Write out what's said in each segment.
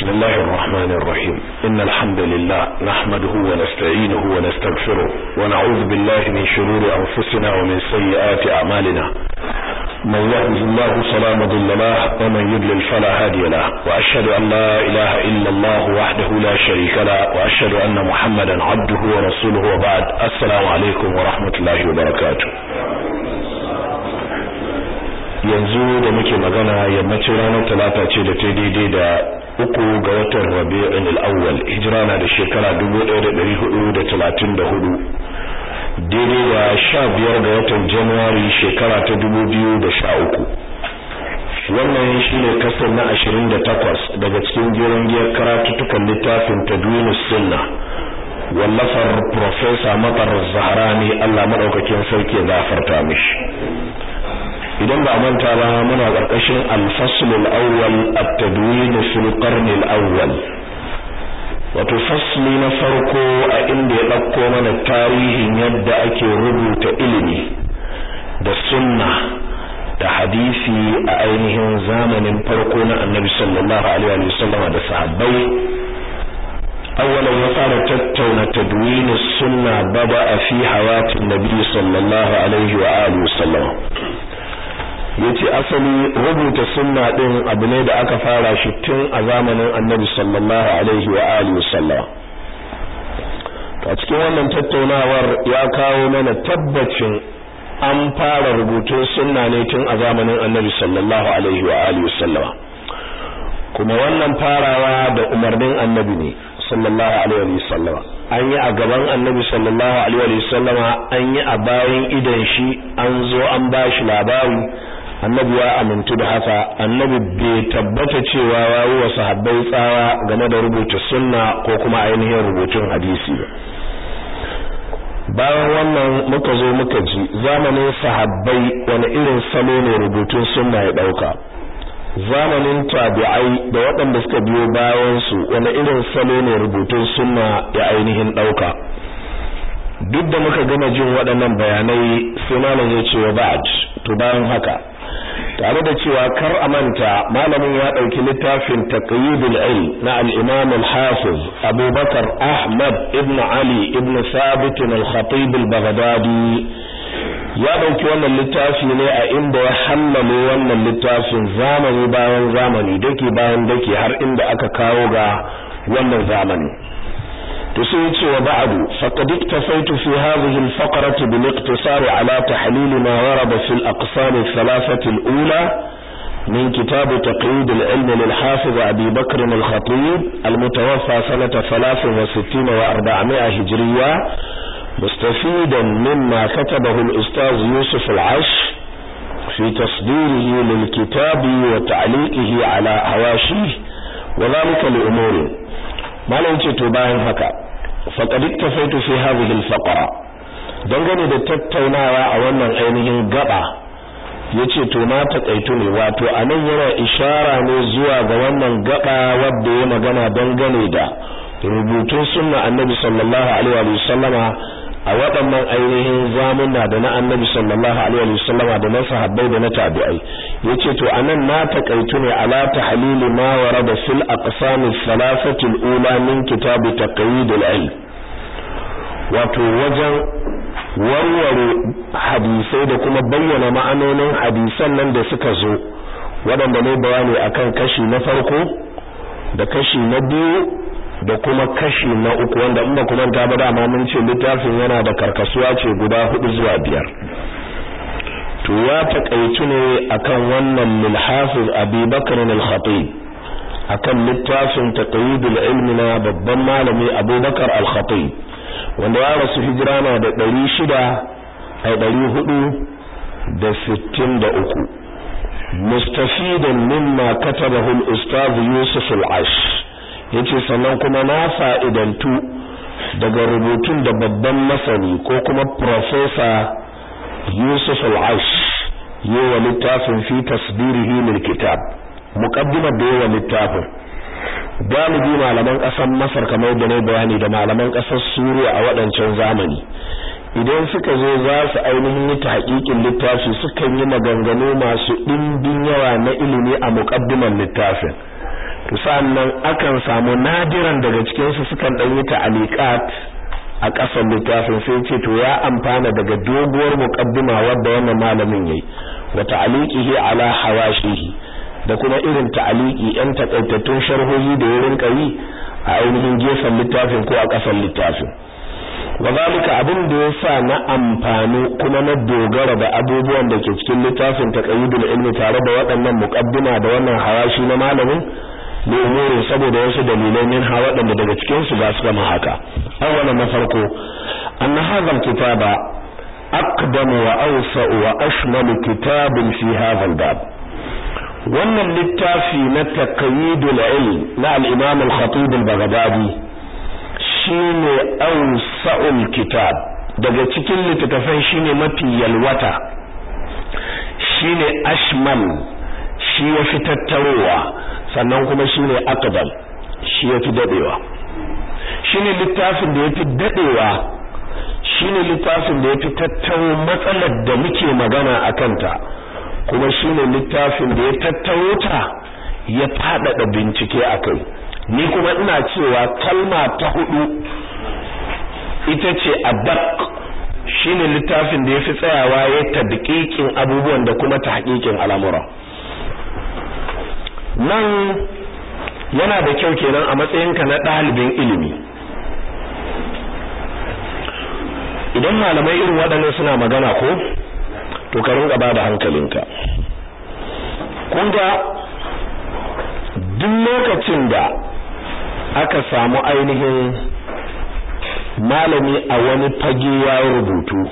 بسم الله الرحمن الرحيم إن الحمد لله نحمده ونستعينه ونستغفره ونعوذ بالله من شرور أنفسنا ومن سيئات أعمالنا من يهده الله فلا مضل له ومن يضلل فلا هادي له وأشهد أن لا إله إلا الله وحده لا شريك له وأشهد أن محمدا عبده ورسوله وبعد السلام عليكم ورحمة الله وبركاته yanzu da muke magana yammacin ranar talata ce da ta daidai da uku ga watan rabi'in al'awwal hijira na da shekara 1434 daidai da sha biyar ga watan januwari shekara ta 2013 wannan shi ne kasar na 28 daga cikin jeron giyar karatuttukan littafin tadwinus sunna wallafar profesa matar zaharani allah maɗaukakin sarki ya zafarta mishi idan ba manta ba muna ƙarƙashin al-fasl al-awwal at-tadwin fil qarn al-awwal wato fasli na farko a inda ya ɗauko mana tarihin yadda ake rubuta ilimi da sunna da hadisi a ainihin zamanin farko na annabi sallallahu alaihi wa sallama da sahabbai awwalan ya fara tattauna tadwin sunna bada fi hayatin nabi sallallahu alaihi wa alihi wa sallama yace asali rubuta sunna din abu ne da aka fara shi tun a zamanin Annabi sallallahu alaihi wa alihi wasallam a cikin wannan tattaunawar ya kawo mana tabbacin an fara rubutun sunna ne tun a zamanin Annabi sallallahu alaihi wa alihi wasallam kuma wannan farawa da umarnin Annabi ne sallallahu alaihi wa sallam an yi a gaban Annabi sallallahu alaihi wa sallama an yi a bayan idan shi an zo an bashi labari annabi ya amintu da haka annabi bai tabbata cewa yayi wa sahabbai tsawa game da rubuta sunna ko kuma ainihin rubutun hadisi ba bayan wannan muka zo muka ji zamanin sahabbai wani irin salo ne rubutun sunna ya dauka zamanin tabi'ai da waɗanda suka biyo bayan su wani irin salo ne rubutun sunna ya ainihin dauka duk da muka gama jin waɗannan bayanai sai malam ya ce wa ba'd to bayan haka tare da cewa kar a manta malamin ya ɗauki littafin taqyidul ilm na al-imam al-hafiz abubakar ahmad ibn ali ibn thabit al-khatib al-baghdadi ya ɗauki wannan littafi ne a inda ya hallale wannan littafin zamani bayan zamani dake bayan dake har inda aka kawo ga wannan zamani to sai yace wa ba'du faqad iktafaitu fi hadhihi al-faqrati bil iqtisar ala tahlil ma warada fi al-aqsam al-thalathah al-ula min kitab taqyid al-ilm lil-hafiz Abi Bakr al-Khatib al-mutawaffa sanata 63 wa 400 hijriya مستفيدا مما كتبه الأستاذ يوسف العش في تصديره للكتاب وتعليقه على هواشيه وذلك لأمور malam ce to bayan haka faqad iktafaitu fi hadhihi al-faqra dangane da tattaunawa a wannan ainihin gaba yace to na takaitu ne wato anan yana ishara ne zuwa ga wannan gaba wadda ya magana dangane da rubutun sunna annabi sallallahu alaihi wa sallama a waɗannan ainihin zamuna da na annabi sallallahu alaihi wa sallama da na sahabbai da na tabi'ai yace to anan na takaitu ne ala tahlili ma warada fil aqsam thalathati al-ula min kitab taqyid al-ilm wato wajen warware hadisai da kuma bayyana ma'anonin hadisan nan da suka zo waɗanda ne bayani akan kashi na farko da kashi na biyu da kuma kashi na uku wanda in ba ku manta ba dama mun ce littafin yana da karkasuwa ce guda hudu zuwa biyar to ya takaitu ne akan wannan lil hafiz Abi Bakr al-Khatib akan littafin taqyid al-ilm na babban malami Abu Bakar al-Khatib wanda ya rasu hijira na da 600 ai 463 mustafidan mimma katabahu al-ustaz Yusuf al-Ash yace sannan kuma na fa'idantu daga rubutun da babban masani ko kuma professor Yusuf al-Aish yawa littafin fi tasdirihi lil kitab muqaddimar da yawa littafin galibi malaman ƙasar Masar kamar da ne bayani da malaman ƙasar Suriya a waɗancan zamani idan suka zo za su ainihin yi tahqiqin littafi sukan yi maganganu masu ɗimbin yawa na ilimi a muqaddimar littafin to sannan akan samu nadiran daga cikin su sukan dan yi ta'aliqat a ƙasar littafin sai ce to ya amfana daga doguwar muqaddima wadda wannan malamin yayi wa ta'liqihi ala hawashihi da kuma irin ta'aliki yan takaitattun sharhohi da ya rinka yi a ainihin gefen littafin ko a ƙasar littafin wazalika abin da ya sa na amfani kuma na dogara da abubuwan da ke cikin littafin taqayyidul ilmi tare da waɗannan muqaddima da wannan hawashi na malamin ne umuri saboda wasu dalilai min ha waɗanda daga cikin su ba su gama haka awwalan na farko anna hadha kitaba aqdamu wa awsa'u wa ashmalu kitabin fi hadha al-bab wannan littafi na taqyidul ilm na al-imam al-khatib al-baghdadi shine awsa'ul kitab daga cikin littattafan shine mafi yalwata shine ashmal shi yafi tattarowa sannan kuma shine aqdam shi yafi dadewa shine littafin da yafi dadewa shine littafin da yafi tattaro matsalar da muke magana akan ta kuma shine littafin da ya tattaro ta ya fadada bincike akai ni kuma ina cewa kalma ta hudu ita ce adak shine littafin da yafi tsayawa ya tadqiqin abubuwan da kuma tahqiqin al'amura nan yana da kyau kenan a matsayinka na ɗalibin ilimi idan malamai irin waɗannan suna magana ko to ka rinka ba da hankalinka kun ga duk lokacin da aka samu ainihin malami a wani fage ya rubutu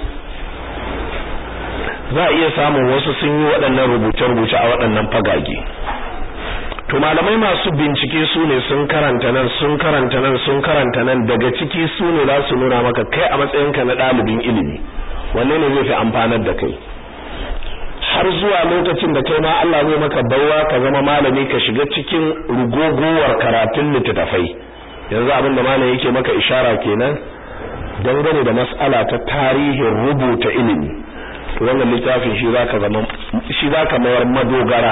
za a iya samun wasu sun yi waɗannan rubuce-rubuce a waɗannan fagage to malamai masu bincike su ne sun karanta nan sun karanta nan sun karanta nan daga ciki su ne za su nuna maka kai a matsayinka na ɗalibin ilimi wanne ne zai fi amfanar da kai har zuwa lokacin da kai ma Allah zai maka baiwa ka zama malami ka shiga cikin rugogowar karatun littattafai yanzu abin da malami yake maka ishara kenan dangane da mas'ala ta tarihin rubuta ilimi to wannan littafin shi zaka zama shi zaka mayar madogara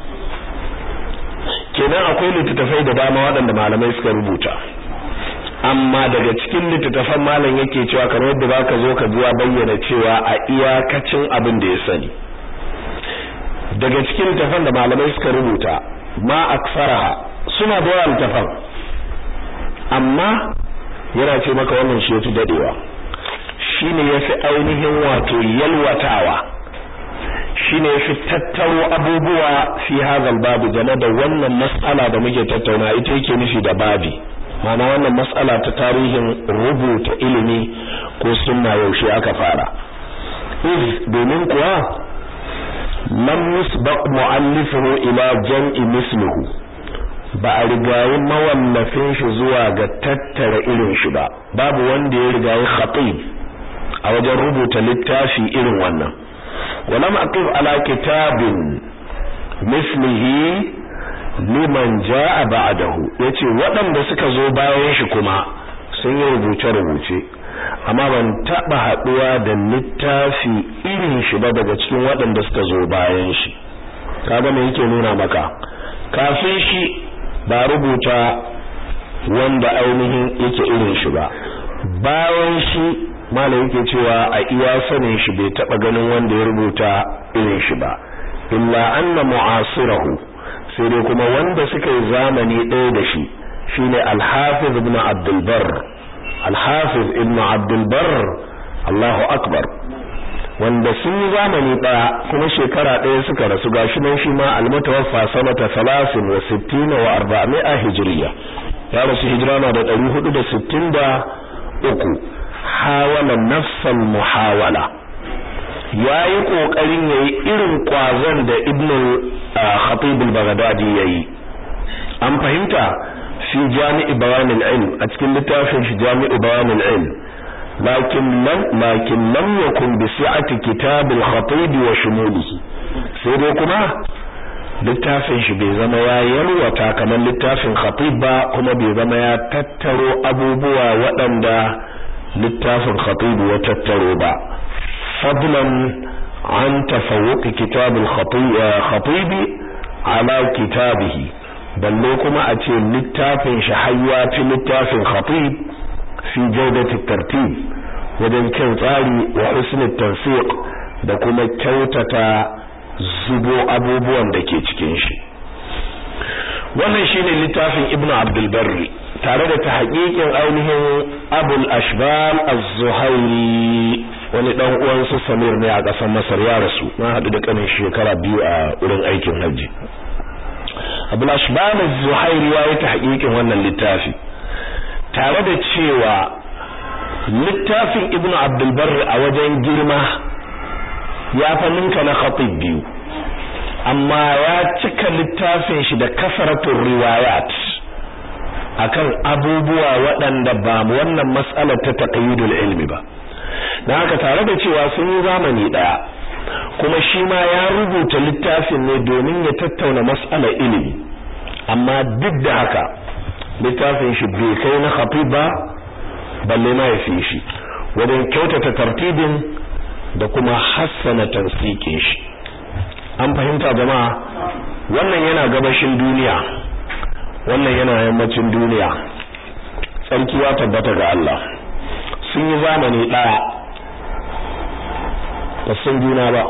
kenan akwai littattafai da dama waɗanda malamai suka rubuta amma daga cikin littattafan malam yake cewa kamar yadda zaka zo ka zuwa bayyana cewa a iyakacin abin da ya sani daga cikin littattafan da malamai suka rubuta ma aksaraha suna da yawan littattafan amma yana ce maka wannan shi yafi dadewa shine yafi ainihin wato yalwatawa shine yafi tattaro abubuwa fi hadal babu game da wannan mas'ala da muke tattauna ita yake nufi da babi ma'ana wannan mas'ala ta tarihin rubuta ilimi ko sunna yaushe aka fara iz domin kuwa lam yusbaq mu'allifuhu ila jam'i mislihi ba a rigayi mawallafin shi zuwa ga tattara irin shi ba babu wanda ya rigayi khatib a wajen rubuta littafi irin wannan walam aqif ala kitabin mislihi liman jaa ba'dahu yace waɗanda suka zo bayan shi kuma sun yi rubuce rubuce amma ban taba haduwa da littafi irin shi ba daga cikin waɗanda suka zo bayan shi kaga me yake nuna maka kafin shi ba rubuta wanda ainihin yake irin shi ba bayan shi malam yake cewa a iya sanin shi bai taba ganin wanda ya rubuta irin shi ba illa anna mu'asirahu sai dai kuma wanda suka yi zamani ɗaya da shi shine al-hafiz ibn abdul barr al-hafiz ibn abdul barr Allahu akbar wanda sun yi zamani ɗaya kuma shekara ɗaya suka rasu gashi nan shi ma almutawaffa sanata 63 wa 400 hijriya ya rasu hijira na da 463 hawala nafsal muhawala yayi kokarin yayi irin kwazon da ibn khatib al-baghdadi yayi an fahimta fi jami'i bayan al-ilm a cikin littafin shi jami'i bayan al-ilm لكن لم لكن لم يكن بسعة كتاب الخطيب وشموله sai dai kuma littafin shi bai zama ya yalwata kamar littafin khatib ba kuma bai zama ya tattaro abubuwa waɗanda littafin khatib ya tattaro ba fadlan an tafawuq kitab al-khatib ala kitabihi balle kuma a ce littafin shi hayya fi littafin khatib fi jawdati tartib wajen kyan tsari wa husnul tansiq da kuma kyautata zubo abubuwan da ke cikin shi wannan shine littafin ibn abdul barri tare da tahqiqin ainihin abul ashbal az-zuhairi wani dan uwan su samir ne a kasar masar ya rasu na hadu da kanin shekara biyu a wurin aikin haji abul ashbal az-zuhairi ya yi tahqiqin wannan littafi tare da cewa littafin ibn abdul barri a wajen girma ya fa ninka na khatib biyu amma ya cika littafin shi da kasaratun riwayat akan abubuwa waɗanda ba wannan mas'alar ta taqyidul ilmi ba dan haka tare da cewa sun yi zamani daya kuma shi ma ya rubuta littafin ne domin ya tattauna mas'alar ilimi amma duk da haka littafin shi bai kai na khatib ba balle ma ya fi shi wajen kyautata tartibin da kuma hassana tansikin shi an fahimta jama'a wannan yana gabashin duniya wannan yana yammacin duniya tsarki ya tabbata ga Allah sun yi zamani daya ba sun juna ba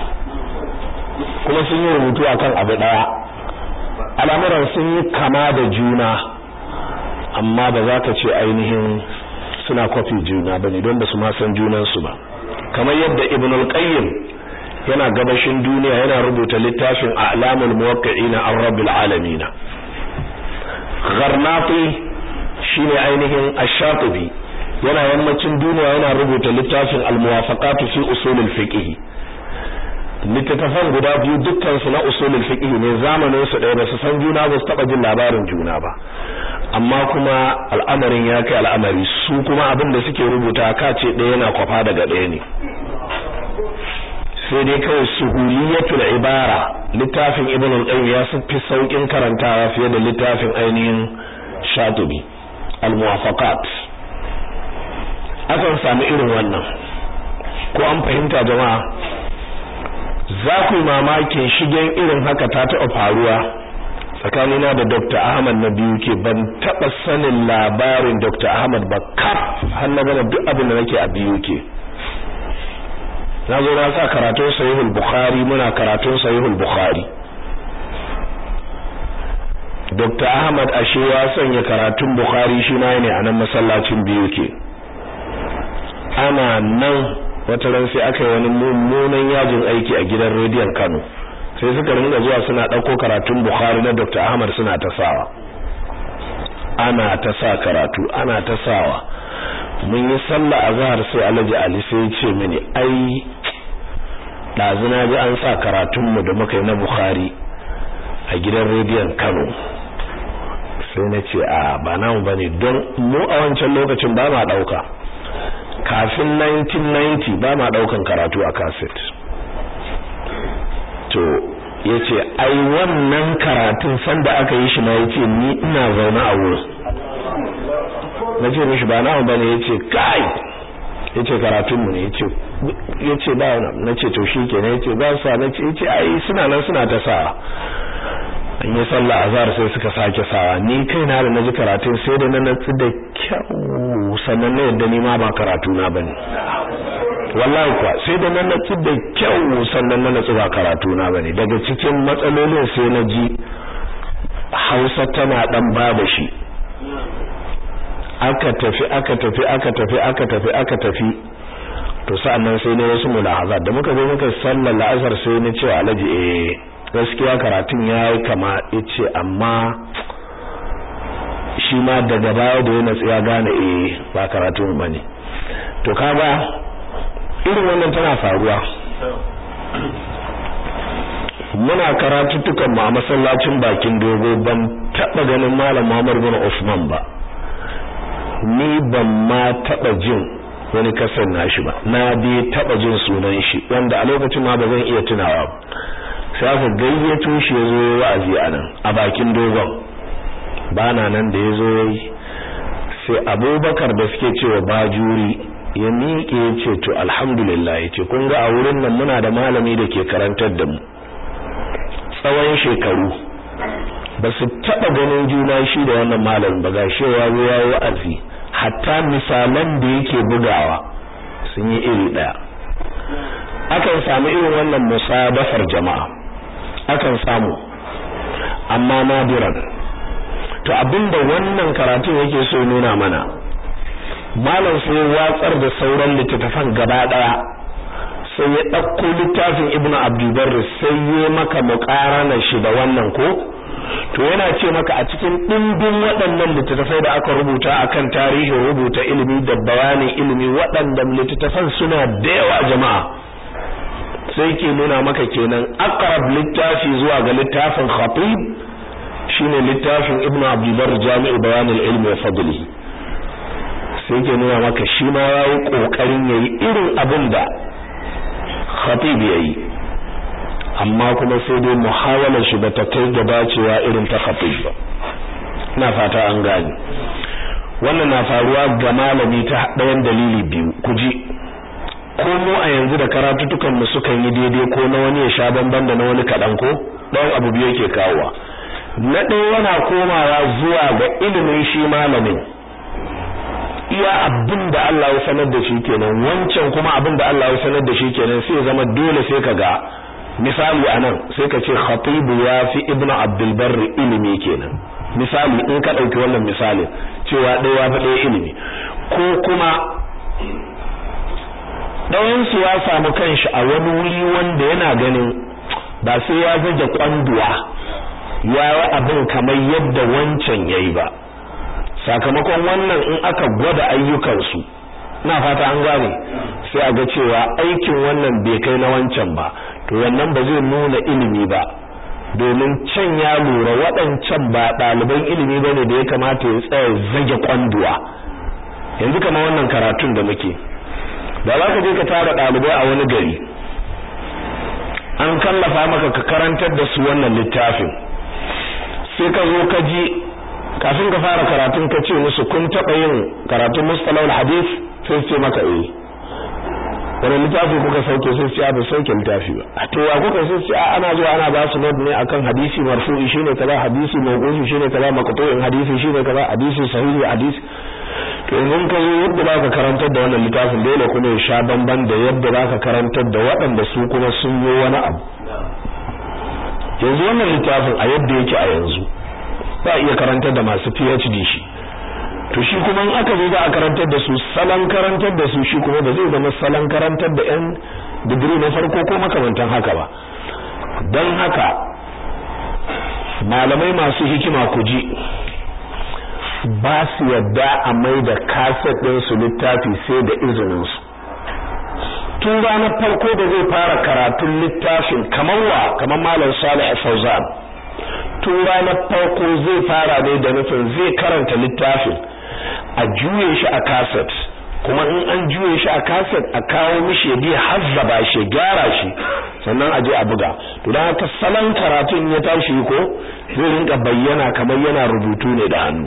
kuma sun yi rubutu akan abu daya al'amuran sun yi kama da juna amma ba za ka ce ainihin suna kwafi juna ba ne don ba su ma san junansu ba kamar yadda ibn al-qayyim yana gabashin duniya yana rubuta littafin a'lamul muwaqqi'ina an rabbil alamin gharnati shine ainihin ash-shatibi yana yammacin duniya yana rubuta littafin al-muwafaqat fi usul al-fiqh littattafan guda biyu dukkan su na usul al-fiqh ne zamanin su ɗaya ba su san juna ba su taba jin labarin juna ba amma kuma al'amarin ya kai al'amari su kuma abin da suke rubuta ka ce ɗaya yana kwafa daga ɗaya ne sai dai kawai suhuliyatul ibara littafin ibn al-qayyim ya fi saukin karantawa fiye da littafin ainihin shatibi al-muwafaqat akan sami irin wannan ko an fahimta jama'a za ku yi mamakin shigen irin haka ta taɓa faruwa tsakanina da Dr. Ahmad na biyu ke ban taɓa sanin labarin Dr. Ahmad ba kaf har na gana duk abin da nake a biyu ke na zo na sa karatun sahihul bukhari muna karatun sahihul bukhari Dr. Ahmad ashe ya sanya karatun bukhari shi ma ne a nan masallacin biyu ke ana nan wata ran sai aka yi wani mummunan yajin aiki a gidan rediyon Kano sai suka ringa zuwa suna ɗauko karatun bukhari na Dr. Ahmad suna ta sawa ana ta sa karatu ana ta sawa mun yi sallah azhar sai Alhaji Ali sai ya ce mini ai ɗazuna ji an sa karatunmu da muka yi na Bukhari a gidan rediyon Kano sai na ce a ba namu bane don mu a wancan lokacin ba ma ɗauka kafin 1990 ba ma ɗaukan karatu a cassette to ya ce ai wannan karatun sanda aka yi shi na ya ce ni ina zaune a wurin na ce mishi ba namu bane ya ce kai ya ce karatunmu ne ya ce ba na ce to shi kenan ya ce ba sa na ce ya ce ai suna nan suna ta sa an yi sallah azhar sai suka sake sawa ni kai na da naji karatun sai da na natsu da kyau sannan na yadda ni ma ba karatu na bane wallahi kuwa sai da na natsu da kyau sannan na natsu ba karatu na bane daga cikin matsalolin sai na ji Hausa tana dan baba shi aka tafi aka tafi aka tafi aka tafi aka tafi to sa'annan sai ne wasu mulahazat da muka zo muka sallar la'azar sai ni cewa alaji eh gaskiya karatun yayi kama yace amma shi ma daga baya da ya natsu ya gane eh ba karatun bane to kaga irin wannan tana faruwa muna karatuttukan mu a masallacin bakin dogo ban taba ganin malam Muhammad bin Usman ba ni ban ma taba jin wani kasar nashi ba na bi taba jin sunan shi wanda a lokacin ma ba zan iya tunawa ba sai aka gayyato shi yazo wa'azi anan a bakin dogon bana nan da yazo sai Abubakar da suke cewa bajuri ya miƙe ya ce to alhamdulillah ya ce kun ga a wurin nan muna da malami da ke karantar da mu tsawon shekaru ba su taɓa ganin juna shi da wannan malamin ba ga shewa ya yi wa'azi hatta misalan da yake bugawa sun yi iri ɗaya akan samu irin wannan musadafar jama'a akan samu amma nadiran to abinda wannan karatun yake so nuna mana malam sai watsar da sauran littattafan gaba daya sai ya ɗauko littafin ibnu abdulbar sai ya maka muƙarana shi da wannan ko to yana ce maka a cikin ɗimbin waɗannan littattafai da aka rubuta akan tarihin rubuta ilimi da bayanin ilimi waɗannan littattafan suna da yawa jama'a sai ke nuna maka kenan aqrab littafi zuwa ga littafin khatib shine littafin ibnu abdulbar jami'u bayanul ilmi wa fadlihi sai ke nuna maka shi ma yayi kokarin yayi irin abin da khatib yayi amma kuma sai dai muhawalar shi bata kai da dacewa irin ta khatib ba ina fata an gane wannan na faruwa ga malami ta ɗayan dalili biyu ku ji ko mu a yanzu da karatutukan mu sukan yi daidai ko na wani ya sha bamban da na wani kaɗan ko ɗan abu biyu yake kawowa na ɗaya yana komawa zuwa ga ilimin shi malamin iya abin da Allah ya sanar da shi kenan wancan kuma abin da Allah ya sanar da shi kenan sai ya zama dole sai ka ga misali anan sai ka ce khatibu ya fi ibnu abdul barri ilimi kenan misali in ka ɗauki wannan misalin cewa ɗaya ya fi ɗaya ilimi ko kuma ɗayansu ya samu kanshi a wani wuri wanda yana ganin ba sai ya zage kwanduwa ya yi abin kamar yadda wancan ya yi ba sakamakon wannan in aka gwada ayyukansu na fata an gane sai a ga cewa aikin wannan bai kai na wancan ba to wannan ba zai nuna ilimi ba domin can ya lura waɗancan ba ɗaliban ilimi ba ne da ya kamata ya tsaya zage kwanduwa yanzu kama wannan karatun da muke da za ka je ka tara ɗalibai a wani gari an kallafa maka ka karantar da su wannan littafin sai ka zo ka ji kafin ka fara karatun ka ce musu kun taɓa yin karatun mustalahul hadith sai su ce maka eh wani littafi kuka sauke sai su ce ba sauke littafi ba a to wa kuka sai su ce ana zuwa ana ba su note ne akan hadisi marfu'i shine kaza hadisi mawqufi shine kaza maqtu'in hadisi shine kaza hadisi sahihi hadisi to yanzu ka zo yadda za ka karantar da wannan littafin dole kuma ya sha bamban da yadda za ka karantar da waɗanda su kuma sun yi wani abu yanzu wannan littafin a yadda yake a yanzu ba iya karantar da masu PhD shi to shi kuma in aka zo za a karantar da su salon karantar da su shi kuma ba zai zama salon karantar da yan digiri na farko ko makamantan haka ba don haka malamai masu hikima ku ji ba su yadda a mai da kaset ɗinsu littafi sai da izininsu tun ranar farko da zai fara karatun littafin kamar wa kamar malam salih fauzan tun ranar farko zai fara ne da nufin zai karanta littafin a juye shi a kaset kuma in an juye shi a kaset a kawo mishi ya biya hazzaba shi gyara shi sannan a je a buga to dan haka salon karatun ya tashi ko zai rinka bayyana kamar yana rubutu ne da hannu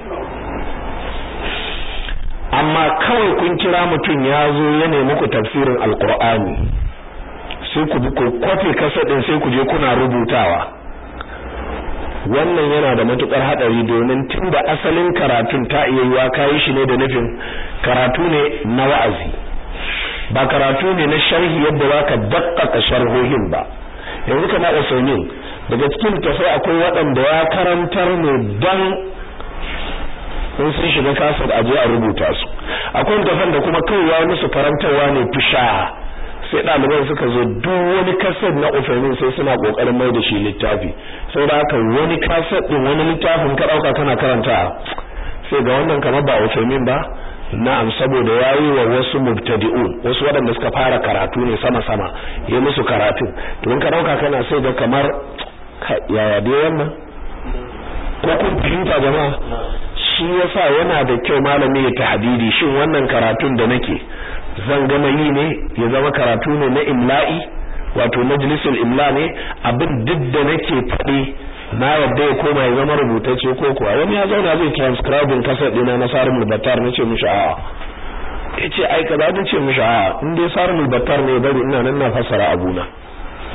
amma kawai kun kira mutum ya zo ya nemi ku tafsirin alkur'ani sai ku ku kwafe kasadin sai ku je kuna rubutawa wannan yana da matukar hadari domin tunda asalin karatun ta iya yiwa kayi shi ne da nufin karatu ne na wa'azi ba karatu ne na sharhi yadda zaka dakkaka sharhohin ba yanzu kana usaimin daga cikin tafai akwai waɗanda ya karantar ne dan in sun shiga kasar aje a rubuta su akwai tafan da kuma kawai ya musu karantarwa ne fisha sai ɗaliban suka zo duk wani kasar na ufamin sai suna ƙoƙarin mai da shi littafi sai da haka wani kasar ɗin wani littafin ka ɗauka kana karanta sai ga wannan kamar ba ufamin ba na'am saboda yayi wa wasu mubtadi'un wasu waɗanda suka fara karatu ne sama sama yi musu karatu to in ka ɗauka kana sai ga kamar yaya dai wannan ko kun fahimta jama'a shi yasa yana da kyau malami ya tahdidi shin wannan karatun da nake zan gama yi ne ya zama karatu ne na imla'i wato majlisul imla ne abin duk da nake faɗi na yadda ya koma ya zama rubutacce ko kuwa wani ya zauna zai transcribing kasar dina na sarumul battar nace mishi a'a yace ai kaza nace mishi a'a in dai sarumul battar ne bari ina nan na fassara abuna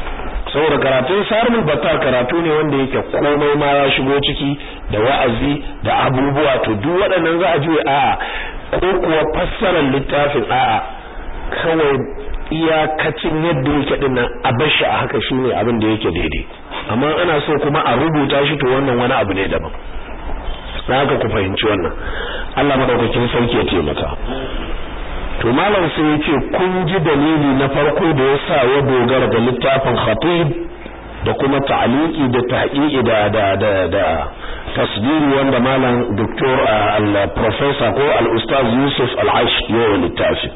saboda karatun sarmul battar karatu ne wanda yake komai ma ya shigo ciki da wa'azi da abubuwa to duk waɗannan za a ji a'a ko kuwa fassarar littafin a'a kawai iyakacin yadda yake din nan a bar shi a haka shine abin da yake daidai amma ana so kuma a rubuta shi to wannan wani abu ne daban dan haka ku fahimci wannan Allah madaukakin sarki ya taimaka to malam sai ya ce kun ji dalili na farko da ya sa ya dogara da littafin khatib da kuma ta'liqi da tahqiqi da da da, da tasdiri wanda malam doktor al professor ko al ustaz Yusuf al-Aish ya littafi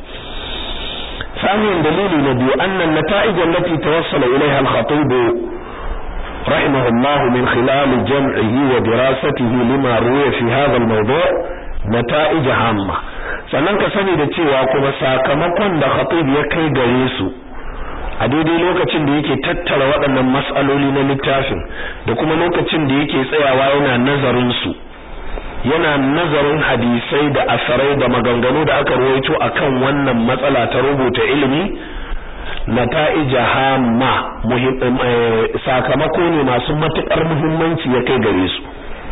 ثانيا دليل نبي أن النتائج التي توصل إليها الخطيب رحمه الله من خلال جمعه ودراسته لما روي في هذا الموضوع نتائج عامة sannan ka sani da cewa kuma sakamakon da khatib ya kai gare su a daidai lokacin da yake tattara waɗannan mas'aloli na littafin da kuma lokacin da yake tsayawa yana nazarin su yana nazarin hadisai da asarai da maganganu da aka ruwaito akan wannan matsala ta rubuta ilimi nata'ija hamma sakamako ne masu matukar muhimmanci ya kai gare su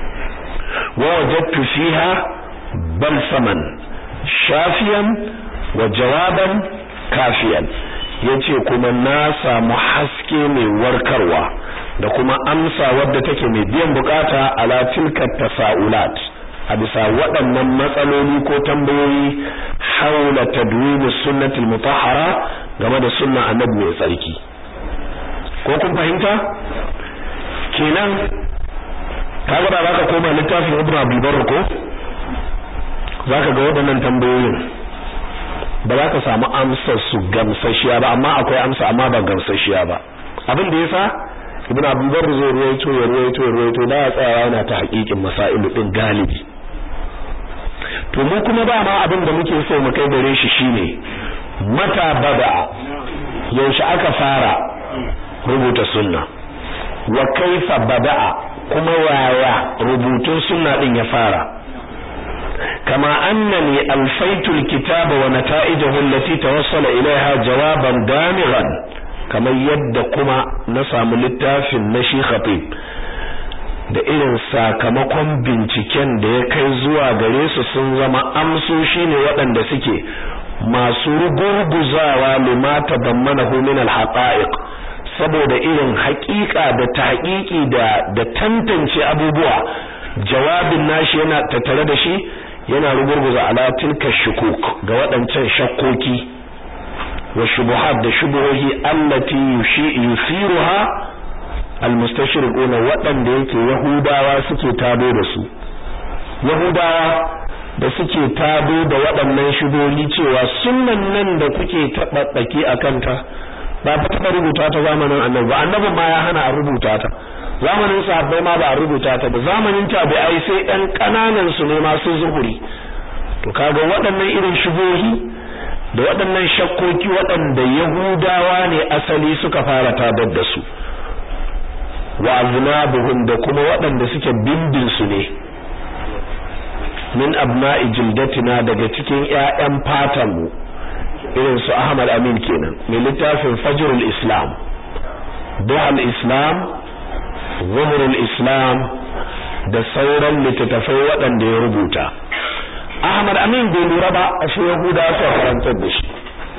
wa wajadtu fiha balsaman shafiyan wa jawaban kafiyan yace kuma na samu haske mai warkarwa da kuma amsa wadda take mai biyan bukata ala tilka tasaulat a bisa waɗannan matsaloli ko tambayoyi haula tadwin sunnatul mutahhara game da sunna annabi mai tsarki ko kun fahimta kenan kaga da zaka koma littafin Ibn Abdul Barr ko zaka ga waɗannan tambayoyin ba za ka samu amsar su gamsashiya ba amma akwai amsa amma ba gamsashiya ba abin da yasa Ibn Abdul Barr zai ruwaito ya ruwaito ya ruwaito da ya tsaya yana ta haƙiƙin masailu din galibi to mu kuma ba ma abin da muke so mu kai gare shi shine mata bada yaushe aka fara rubuta sunna wa kaifa bada'a kuma waya rubutun sunna din ya fara kama annani alfaitu alkitaba wa nata'ijahu allati tawassala ilaiha jawaban damighan kamar yadda kuma na samu littafin na shi khatib da irin sakamakon binciken da ya kai zuwa gare su sun zama amsoshi ne waɗanda suke masu rugurguzawa limata dammanahu min alhaqa'iq saboda irin haƙiƙa da tahqiqi da da tantance abubuwa jawabin nashi yana tattare da shi yana rugurguza ala tilka shukuk ga waɗancan shakkoki wa shubuhat da shubuhohi allati yusiruha almustashriquna waɗanda yake yahudawa suke tado da su yahudawa da suke tado da waɗannan shubuhohi cewa sunnan nan da kuke taɓaɓɓaki a kanta ba ta taɓa rubuta ta zamanin annabi ba annabin ma ya hana a rubuta ta zamanin sahabbai ma ba a rubuta ta ba zamanin tabi'ai sai ɗan ƙananan su ne masu zuhuri to kaga waɗannan irin shubuhohi da waɗannan shakkoki waɗanda yahudawa ne asali suka fara tadar da su wa aznabuhum da kuma waɗanda suke bindin su ne min abna'i jildatina daga cikin ƴaƴan fatan mu irin su Ahmad Amin kenan mai littafin Fajrul Islam Duhal Islam Zuhurul Islam da sauran littattafai waɗanda ya rubuta Ahmad Amin bai lura ba a shi Yahuda su karantar da shi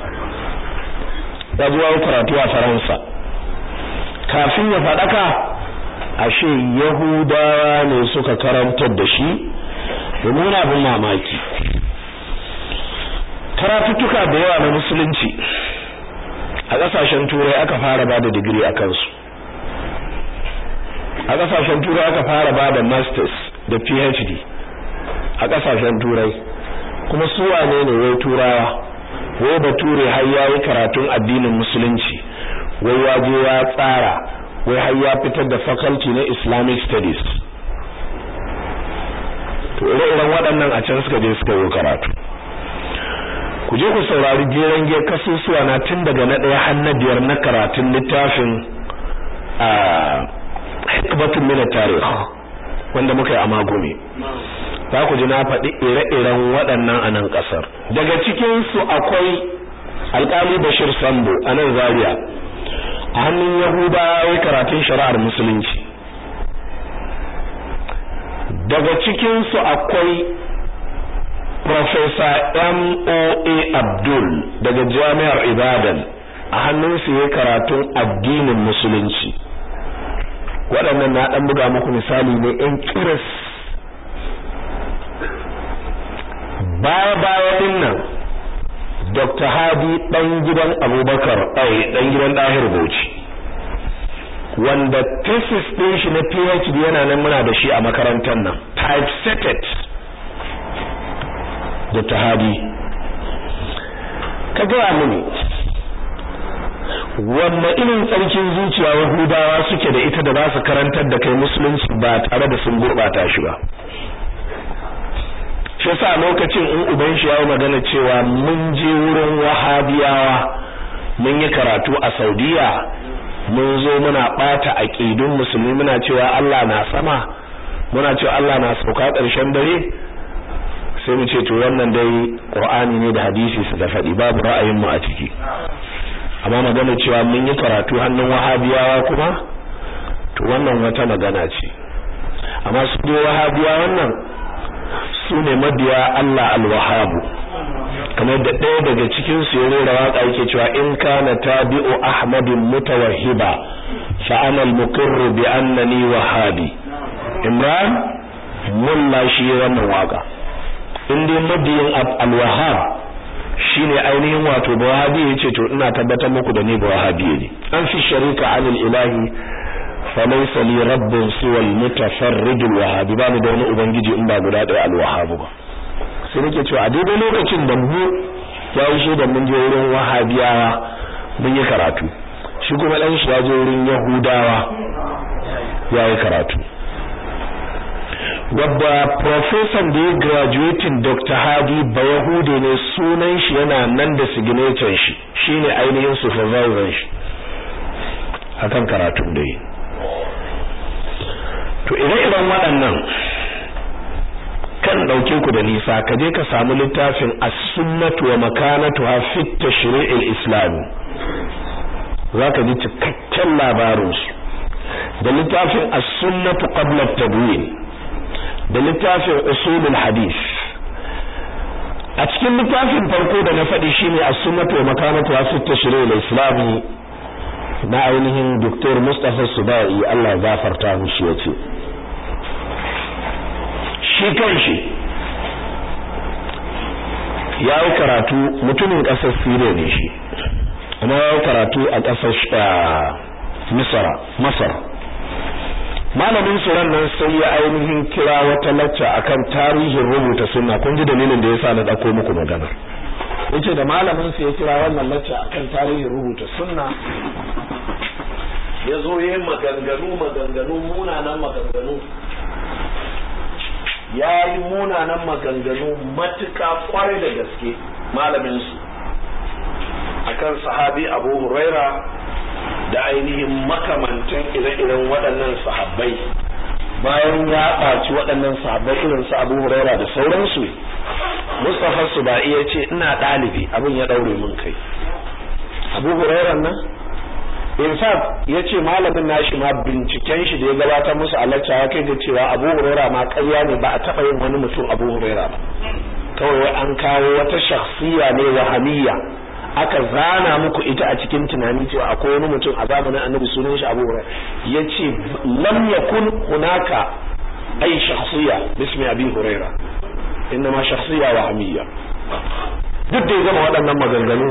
ya zuwa karatu a Faransa kafin ya faɗaka ashe Yahudawa ne suka karantar da shi domin abin mamaki karatuttuka da yawa na musulunci a ƙasashen turai aka fara ba da digiri a kansu a ƙasashen turai aka fara ba da masters da phd a ƙasashen turai kuma su wane ne wai turawa wai bature har yayi karatun addinin musulunci wai ya je ya tsara wai har ya fitar da faculty na islamic studies to ire-iren waɗannan a can suka je suka yi karatu ku je ku saurari jeren ge kasusuwa na tun daga na ɗaya har na biyar na karatun littafin a hikmatun mina tarih wanda muka yi a magumi za ku ji na faɗi ire-iren waɗannan a nan ƙasar daga cikinsu akwai alƙali bashir sambo a nan zaria a hannun yahudawa ya karatun shari'ar musulunci daga cikinsu akwai Profesa M.O.A. Abdul daga Jami'ar Ibadan a hannunsu ya karatun addinin musulunci waɗannan na ɗan buga muku misali ne ‘yan kiris baya-baya ɗin nan Dr. Hadi ɗan gidan Abubakar ai ɗan gidan Ɗahir Bauchi wanda thesis ɗin shi na PhD yana nan muna da shi a makarantar nan typesetted Dr. Hadi ka gaya mini wanne irin tsarkin zuciya Yahudawa suke da ita da za su karantar da kai musulunci ba tare da sun gurɓata shi ba shi yasa lokacin in uban shi yayi magana cewa mun je wurin wahabiyawa mun yi karatu a Saudiya mun zo muna bata aqidun musulmi muna cewa Allah na sama muna cewa Allah na sauka ƙarshen dare sai mu ce to wannan dai Qur'ani ne da hadisi su da faɗi babu ra'ayin mu a ciki amma magana cewa mun yi karatu hannun wahabiyawa kuma to wannan wata magana ce amma su dai wahabiya wannan su ne mabiya Allah al-Wahhabu kamar da ɗaya daga cikin su ya rera waka yake cewa in kana tabi'u ahmadin mutawahhiba fa ana al-muqirr bi annani wahhabi imran mulla shi wannan waka in dai mabiyin al-Wahhab shine ainihin wato bawahabi yace to ina tabbatar muku da ni bawahabi ne an fi sharika anil ilahi falaysa li rabbun siwa al-mutafarrid al-wahhab ba ni da wani ubangiji in ba guda ɗaya al-wahhab ba sai nake cewa a daidai lokacin da mu ya yi da mun je wurin wahabiyawa mun yi karatu shi kuma dan shi ya je wurin yahudawa ya yi karatu wadda professor da ya graduating Dr. Hadi ba Yahude ne sunan shi yana nan da signature shi shine ainihin supervisor shi akan karatun da yi to ire-iren waɗannan kan ɗauke ku da nisa ka je ka samu littafin as-sunnatu wa makanatuha fi tashri'il islami zaka ji cikakken labarin su da littafin as-sunnatu qabla at-tadwin da littafin usulul hadith a cikin littafin farko da na faɗi shine as-sunnatu wa makanatuha fi tashri'il islami na ainihin Dr. Mustapha Subai Allah gafarta mishi yace shi kanshi ya yi karatu mutumin ƙasar Siriya ne shi amma ya yi karatu a ƙasar Misra Masar malamin suran nan sai ya ainihin kira wata lacca akan tarihin rubuta sunna kun ji dalilin da yasa na dauko muku magana yace da malamin sa ya kira wannan lacca akan tarihin rubuta sunna ya zo yayin maganganu maganganu munanan maganganu ya yi munanan maganganu matuka kwarai da gaske malamin su akan sahabi Abu Huraira da ainihin makamantan ire-iren waɗannan sahabbai bayan ya ɓaci waɗannan sahabbai irin su Abu Huraira da sauransu Mustafa Subai ya ce ina ɗalibi abin ya ɗaure min kai Abu Huraira nan in fact ya ce malamin nashi ma binciken shi da ya gabatar musu a lacca ya kai da cewa Abu Huraira ma ƙarya ne ba a taɓa yin wani mutum Abu Huraira ba kawai an kawo wata shakhsiya ne wahamiyya aka zana muku ita a cikin tunani cewa akwai wani mutum a zamanin annabi sunan shi Abu Hurairah yace lam yakun hunaka ay shakhsiya bismi Abi Hurairah inma shakhsiya wahamiyya duk da ya gama waɗannan maganganu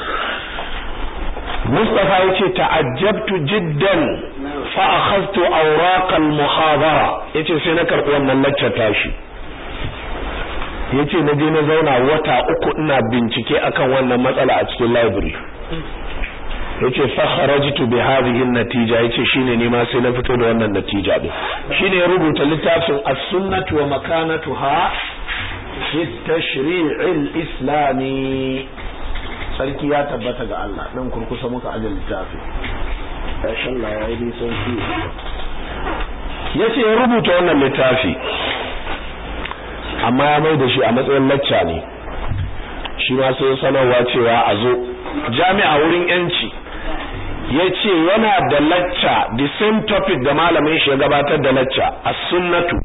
Mustafa yace ta'ajjabtu jiddan fa akhadtu awraq al-muhadara yace sai na karɓi wannan lecture tashi yace na je na zauna wata uku ina bincike akan wannan matsala a cikin library yace fa kharajtu bi hadhihi an-natija yace shine ne ma sai na fito da wannan natija din shine ya rubuta littafin as-sunnah wa makanatuha fi tashri' al-islami sarki ya tabbata ga Allah dan kurkusa muka ajal littafi insha Allah ya yi sauki yace ya rubuta wannan littafi amma ya mai da shi a matsayin lacca ne shi ma sai sanarwa cewa a zo jami'a wurin yanci ya ce yana da lacca the same topic da malamin shi ya gabatar da lacca as-sunnatu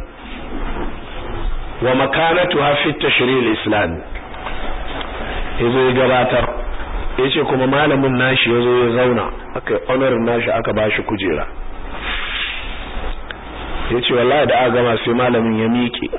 wa makanatuha fi tashri' al-islam yazo ya gabatar yace kuma malamin nashi yazo ya zauna aka honorin nashi aka bashi kujera yace wallahi da aka gama sai malamin ya miƙe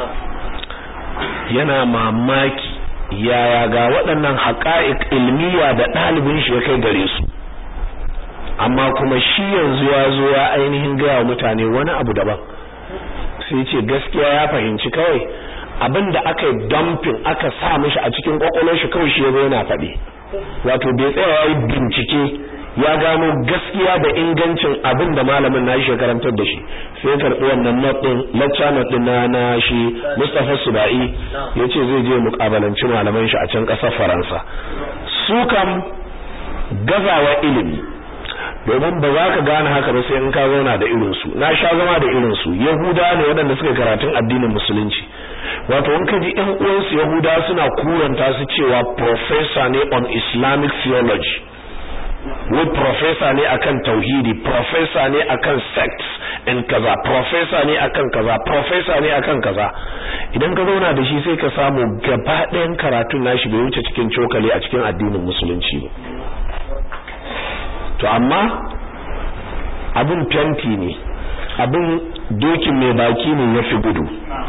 yana mamaki yaya ga waɗannan haƙa'iq ilmiya da ɗalibin shi ya kai gare su amma kuma shi yanzu ya zo ya ainihin gaya wa mutane wani abu daban sai ce gaskiya ya fahimci kawai abin da aka yi dumping aka sa mishi a cikin kwakwalwar shi kawai shi ya zo yana faɗi wato bai tsaya ya yi bincike ya gano gaskiya da ingancin abin da malamin na shi karantar da shi sai ya karɓi wannan not ɗin lecture not ɗin na na shi Mustapha Subai ya ce zai je muƙabalanci malaman shi a can ƙasar Faransa su kam gazawa ilimi domin ba za ka gane haka ba sai in ka zauna da irinsu na sha zama da irinsu yahuda ne waɗanda suka karatun addinin musulunci wato in ka ji ƴan uwansu yahuda suna kuranta su cewa professor ne on islamic theology wai professor ne akan tauhidi professor ne akan sects and kaza professor ne akan kaza professor ne akan kaza idan ka zauna da shi sai ka samu gaba ɗayan karatun nashi bai wuce cikin cokali a cikin addinin musulunci ba to amma abin fenti ne abin dokin mai baki ne ya fi gudu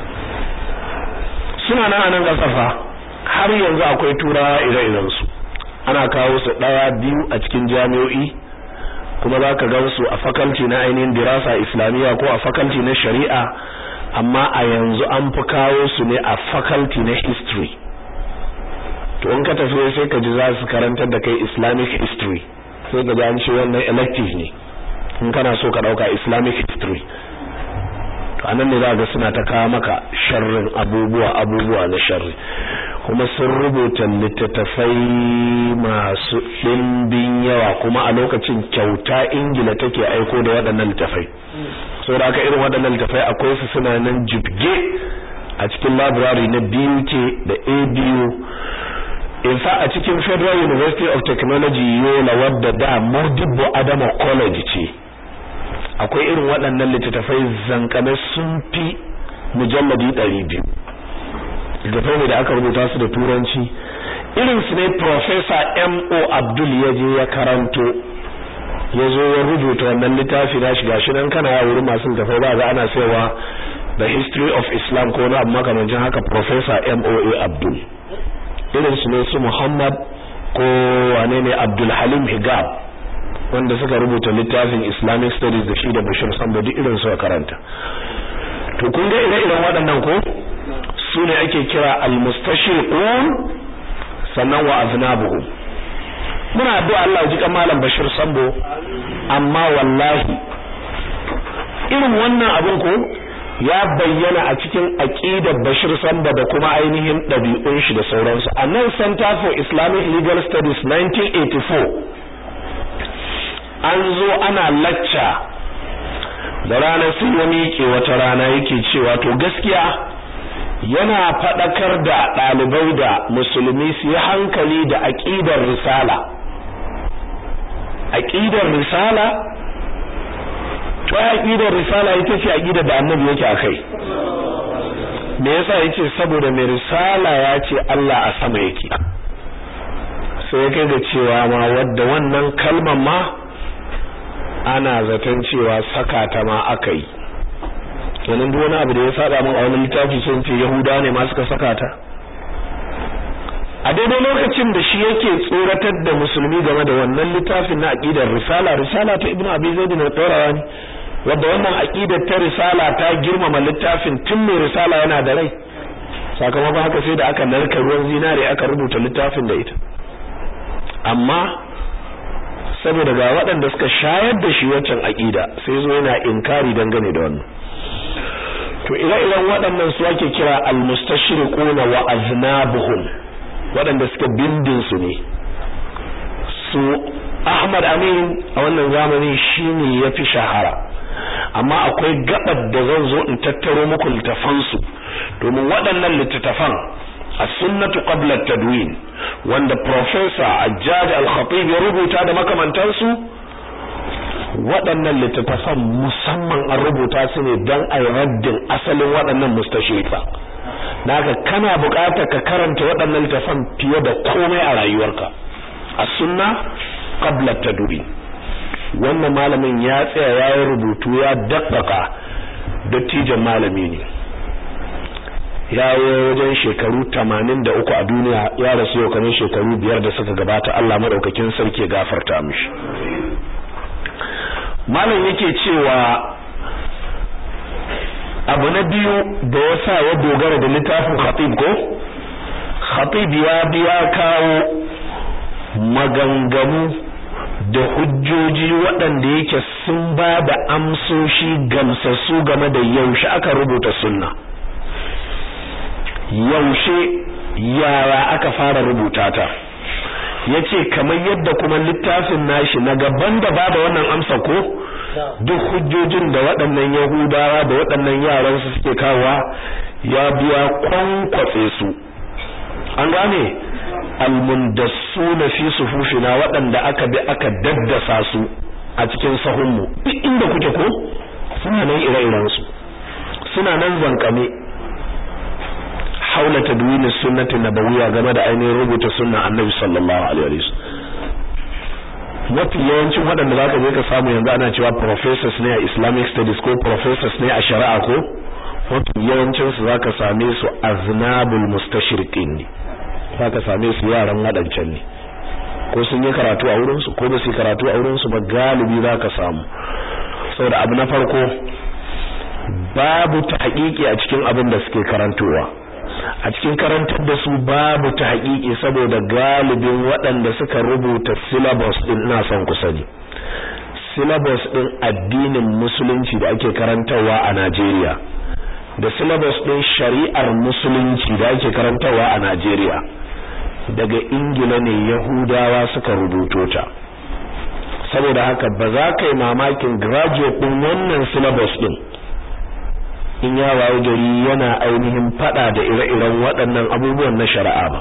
suna nan a nan kasafa har yanzu akwai turawa ire-iren su ana kawo su ɗaya biyu a cikin jami'o'i kuma za ka gan su a fakalti na ainihin dirasa islamiyya ko a fakalti na shari'a amma a yanzu an fi kawo su ne a fakalti na history to in ka tafi sai ka ji za su karantar da kai islamic history sai ga an ce wannan elective ne in kana so ka dauka islamic history to anan ne za ga suna ta kawo maka sharrin abubuwa abubuwa na sharri kuma sun rubuta littattafai masu ɗimbin yawa kuma a lokacin kyauta ingila take aiko da waɗannan littattafai saboda haka irin waɗannan littattafai akwai su suna nan jibge a cikin library na BUK da ABU in fa a cikin Federal University of Technology Yola wadda da Modibo Adama College ce akwai irin waɗannan littattafai zankame sun fi mujalladi 200 littattafai da aka rubuta su da turanci irin su ne Professor M.O. Abdul ya je ya karanto ya zo ya rubuta wannan littafi na shiga shi nan kana wuri masu littattafai ba ga ana cewa the history of Islam ko na makamancin haka Professor M.O.A. Abdul irin su ne su Muhammad ko wane ne Abdul Halim Higab wanda suka rubuta littafin Islamic Studies da shi da Bashir Sambo duk irin su karanta to kun ga ire-iren waɗannan ko su ne ake kira al-mustashriqun sannan wa aznabuhum muna addu'a Allah ya ji kan malam Bashir Sambo amma wallahi irin wannan abin ko ya bayyana a cikin aqidar Bashir Samba da kuma ainihin ɗabi'un shi da sauransu a nan Center for Islamic Legal Studies 1984 an zo ana lacca da ranar sun ya miƙe wata rana yake cewa to gaskiya yana faɗakar da ɗalibai da musulmi su yi hankali da aƙidar risala aƙidar risala to aqidar risala ita ce aqida da annabi yake akai me yasa yace saboda mai risala ya ce Allah a sama yake sai ya kai ga cewa ma wadda wannan kalmar ma ana zaton cewa saka ta ma akai kenan duk wani abu da ya saba min a wani littafi sun ce yahuda ne ma suka saka ta a daidai lokacin da shi yake tsoratar da musulmi game da wannan littafin na aqidar risala risala ta ibnu abi zaid ne tsorawa ne wanda wannan aqidar ta risala ta girmama littafin tun mai risala yana da rai sakamakon haka sai da aka narka ruwan zinare aka rubuta littafin da ita amma saboda ga waɗanda suka shayar da shi waccan aqida sai zo yana inkari dangane da wannan to ire-iren waɗannan su ake kira al-mustashriquna wa aznabuhum waɗanda suka bindin su ne su Ahmad Amin a wannan zamani shine yafi shahara amma akwai gabar da zan zo in tattaro muku littafan su domin waɗannan littattafan as-sunnatu qabla at-tadwin wanda professor Ajjad al-Khatib ya rubuta da makamantansu waɗannan littattafan musamman an rubuta su ne don a raddin asalin waɗannan mustashrifa naka kana buƙatar ka karanta waɗannan littattafan fiye da komai a rayuwarka a sunna qabla taduri wannan malamin ya tsaya ya yi rubutu ya dabbaka dattijan malami ne ya yi wajen shekaru tamanin da uku a duniya ya rasu yau kamar shekaru biyar da suka gabata Allah maɗaukakin sarki ya gafarta mishi malam yake cewa abu na biyu da ya sa ya dogara da littafin khatib ko khatib ya biya kawo maganganu da hujjoji waɗanda yake sun ba da amsoshi gamsassu game da yaushe aka rubuta sunna yaushe yara aka fara rubuta ta yace kamar yadda kuma littafin nashi na gaban da bada wannan amsa ko duk hujjojin da waɗannan yahudawa da waɗannan yaran su suke kawowa ya biya kwankwatse su an gane almundassuna fi sufufina waɗanda aka bi aka daddasa su a cikin sahunmu duk inda kuke ko suna nan ire-iren su suna nan zankame haula tadwin sunnati nabawiyya game da ainihin rubuta sunna annabi sallallahu alaihi wasallam mafi yawancin waɗanda zaka je ka samu yanzu ana cewa professors ne a Islamic studies ko professors ne a shari'a ko mafi yawancin su zaka same su aznabul mustashriqin ne zaka same su yaran wadancan ne ko sun yi karatu a wurin su ko ba su yi karatu a wurin su ba galibi zaka samu saboda abu na farko babu tahqiqi a cikin abin da suke karantowa a cikin karantar da su babu ta haƙiƙi saboda galibin waɗanda suka rubuta syllabus din ina son ku sani syllabus din addinin musulunci da ake karantarwa a Najeriya da syllabus din shari'ar musulunci da ake karantarwa a Najeriya daga Ingila ne Yahudawa suka rubuto ta saboda haka ba za ka yi mamakin graduate din wannan syllabus din in ya waye gari yana ainihin fada da ire-iren waɗannan abubuwan na shari'a ba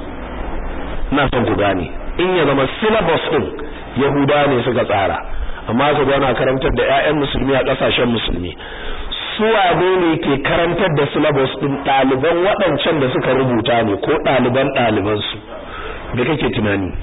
ina son ku gane in ya zama syllabus din yahuda ne suka tsara amma su gana karantar da ƴaƴan musulmi a ƙasashen musulmi su wane ne ke karantar da syllabus din ɗaliban waɗancan da suka rubuta ne ko ɗaliban ɗaliban su da kake tunani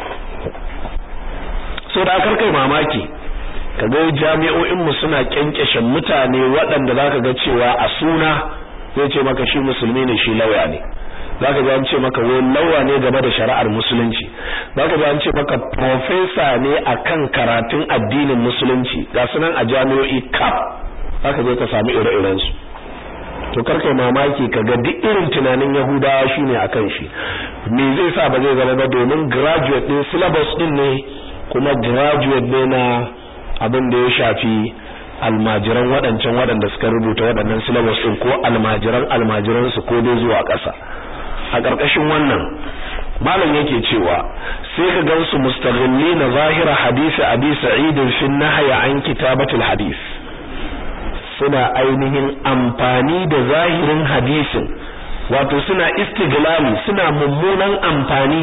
so da kai mamaki kaga jami'o'in mu suna kyankyashe mutane waɗanda zaka ga cewa a suna zai ce maka shi musulmi ne shi lauya ne zaka ga an ce maka wai lauya ne game da shari'ar musulunci zaka ga an ce maka professor ne akan karatun addinin musulunci ga sunan a jami'o'i kaf zaka je ka samu ire-iren su to karkai mamaki kaga duk irin tunanin yahudawa shine akan shi me zai sa ba zai zama ba domin graduate din syllabus din ne kuma graduate ne na abin da ya shafi almajiran waɗancan waɗanda suka rubuta waɗannan syllabus ɗin ko almajiran almajiran su ko dai zuwa ƙasa a ƙarƙashin wannan malam yake cewa sai ka gansu mustaghillina zahira hadisi abi sa'id fi nahya an kitabatul hadis suna ainihin amfani da zahirin hadisin wato suna istiglali suna mummunan amfani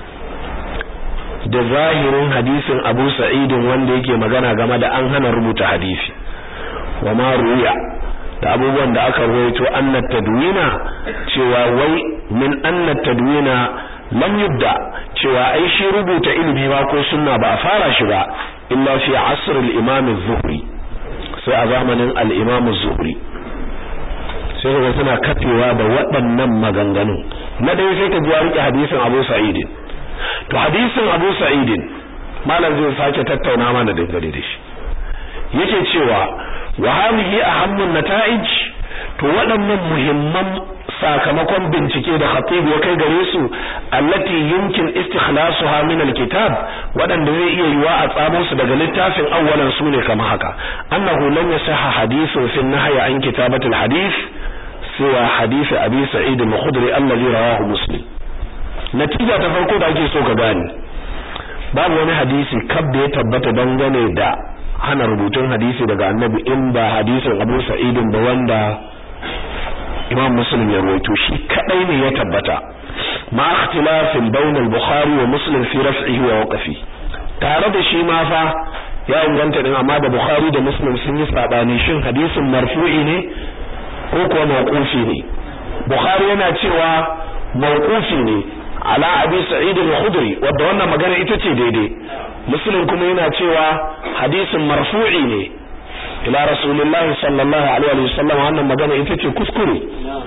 da zahirin hadisin Abu Sa'idin wanda yake magana game da an hana rubuta hadisi wa ma ruya da abubuwan da aka rawaito anna tadwina cewa wai min anna tadwina lam yubda cewa ai shi rubuta ilimi ba ko sunna ba a fara shi ba illa fi asr al-imam az-zuhri sai a zamanin al-imam az-zuhri sai ga suna kafewa da waɗannan maganganun na dai sai ka ji rike hadisin Abu Sa'idin to hadisin Abu Sa'idin malam zai sake tattauna mana dangane da shi yake cewa wa hadhihi ahammun nata'ij to waɗannan muhimman sakamakon bincike da khatib ya kai gare su allati yumkin istikhlasuha min alkitab waɗanda zai iya yiwa a tsamo su daga littafin awwalan su ne kamar haka annahu lam yasahha hadithun fi nahyi an kitabatil hadith siwa hadith abi sa'id al-khudri alladhi rawahu muslim natija ta farko da ake so ka gane babu wani hadisi kab da ya tabbata dangane da hana rubutun hadisi daga annabi in ba hadisin Abu Sa'id ba wanda Imam Muslim ya rawaito shi kadai ne ya tabbata ma ikhtilafin bain al-Bukhari wa Muslim fi raf'ihi wa waqfi tare da shi ma fa ya inganta din amma da bukhari da muslim sun yi sabani shin hadisin marfu'i ne ko kuwa mawqufi ne bukhari yana cewa mawqufi ne ala abi sa'id al-khudri wanda wannan magana ita ce daidai muslim kuma yana cewa hadisin marfu'i ne ila rasulullahi sallallahu alaihi wa sallam wannan magana ita ce kuskure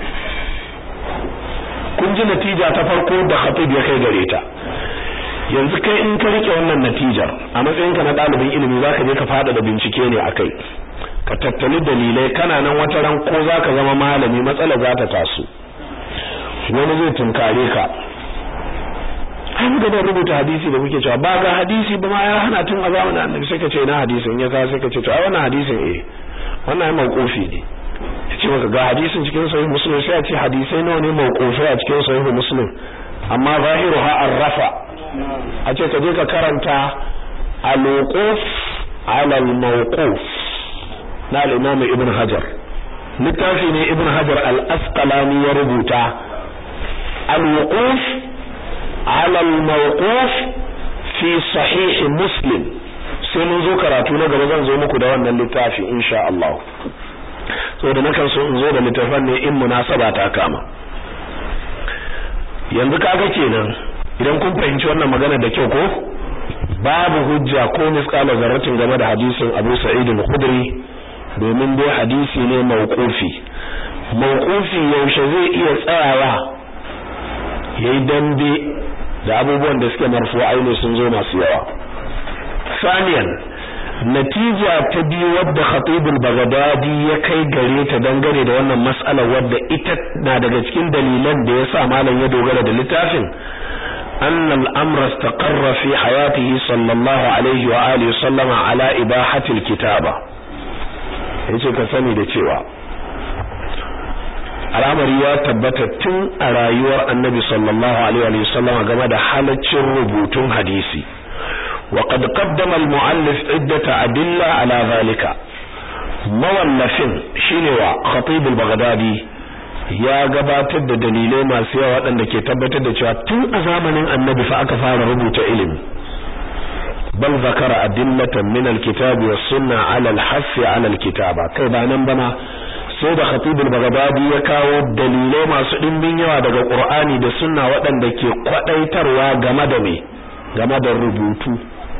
kun ji natija ta farko da khatib ya kai gare ta yanzu kai in ka rike wannan natijar a matsayinka na ɗalibin ilimi zaka je ka fada da bincike ne akai ka tattali dalilai kana nan wata ran ko zaka zama malami matsala za ta taso wani zai tunkare ka an ga da rubuta hadisi da muke cewa ba ga hadisi ba ma ya hana tun a zamanin annabi sai ka ce na hadisin ya ka sai ka ce to ai wannan hadisin eh wannan ai mauqufi ne ce maka ga hadisin cikin sahih muslim sai a ce hadisai nawa ne mauqufi a cikin sahih muslim amma zahiruha arrafa a ce ka je ka karanta al-wuquf ala al-mawquf na al-imam ibn hajar littafi ne ibn hajar al-asqalani ya rubuta al-wuquf ala al-mawquf fi sahih muslim sai mun zo karatu na gaba zan zo muku da wannan littafi insha Allah so da nakan so in zo da littafin ne in munasaba ta kama yanzu kaga kenan idan kun fahimci wannan magana da kyau ko babu hujja ko misqala zarratin game da hadisin Abu Sa'id al-Khudri domin dai hadisi ne mauqufi mauqufi yaushe zai iya tsayawa yayi dambe da abubuwan da suke marfu'ai ne sun zo masu yawa saniyan natija ta biyu wadda Khatib al-Baghdadi ya kai gare ta dangane da wannan mas'ala wadda ita na daga cikin dalilan da yasa malam ya dogara da littafin أن الأمر استقر في حياته صلى الله عليه وآله وسلم على إباحة الكتابة yace ka sani da cewa al'amari ya tabbata tun a rayuwar annabi sallallahu alaihi wa sallam game da halaccin rubutun hadisi wa qad qaddama al-mu'allif iddata adilla ala zalika mawallafin shine wa khatib al-baghdadi ya gabatar da dalilai masu yawa waɗanda ke tabbatar da cewa tun a zamanin annabi fa aka fara rubuta ilimi bal zakara adillatan min alkitabi was sunna ala alhassi ala alkitaba kai ba nan bana sai da khatib al-baghdadi ya kawo dalilai masu dimbin yawa daga qur'ani da sunna waɗanda ke kwadaitarwa game da me game da rubutu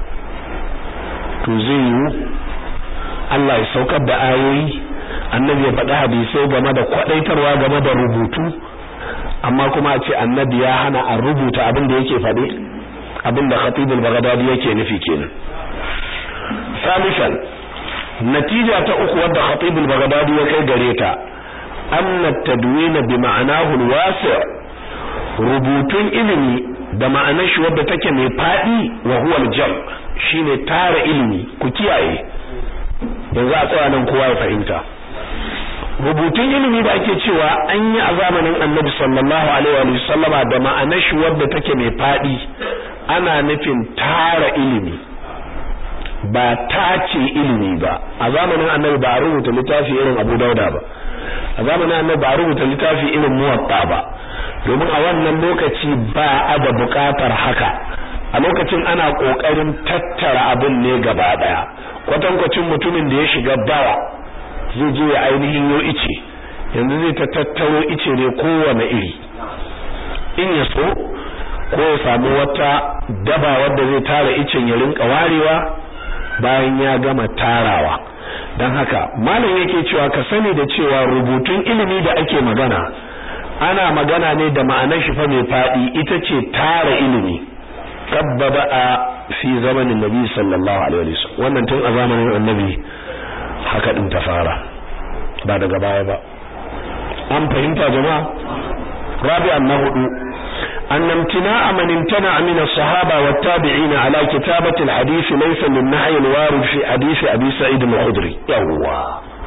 to zai yi Allah ya saukar da ayoyi annabi ya faɗi hadisai game da kwadaitarwa game da rubutu amma kuma a ce annabi ya hana a rubuta abin da yake faɗi abin da khatib al-baghdadi yake nufi kenan salisan natija ta uku wadda khatib al-baghdadi ya kai gare ta anna tadwin bi ma'anahu al-wasi' rubutun ilimi da ma'anar shi wadda take mai fadi wa huwa al-jam shine tara ilimi ku kiyaye yanzu a tsaya nan kowa ya fahimta rubutun ilimi da ake cewa an yi a zamanin annabi sallallahu alaihi wa sallama da ma'anar shi wadda take mai fadi ana nufin tara ilimi ba tace ilimi ba a zamanin annabi ba a rubuta littafi irin abu dauda ba a zamanin annabi ba a rubuta littafi irin muwatta ba domin a wannan lokaci ba a da bukatar haka a lokacin ana kokarin tattara abin ne gaba daya kwatankwacin mutumin da ya shiga bawa zai je ya ainihin yo ice yanzu zai ta tattaro ice ne kowane iri in ya so ko ya samu wata daba wadda zai tara icen ya rinka warewa bayan ya gama tarawa don haka malam yake cewa ka sani da cewa rubutun ilimi da ake magana ana magana ne da ma'anar shi fa mai fadi ita ce tara ilimi kabbaba a fi zamanin nabi sallallahu alaihi wasallam wannan tun a zamanin annabi haka din ta fara ba daga baya ba an fahimta jama'a rabi'an na hudu أن امتناع من امتنع من الصحابة والتابعين على كتابة الحديث ليس من نحي الوارد في حديث أبي سعيد الخدري يوا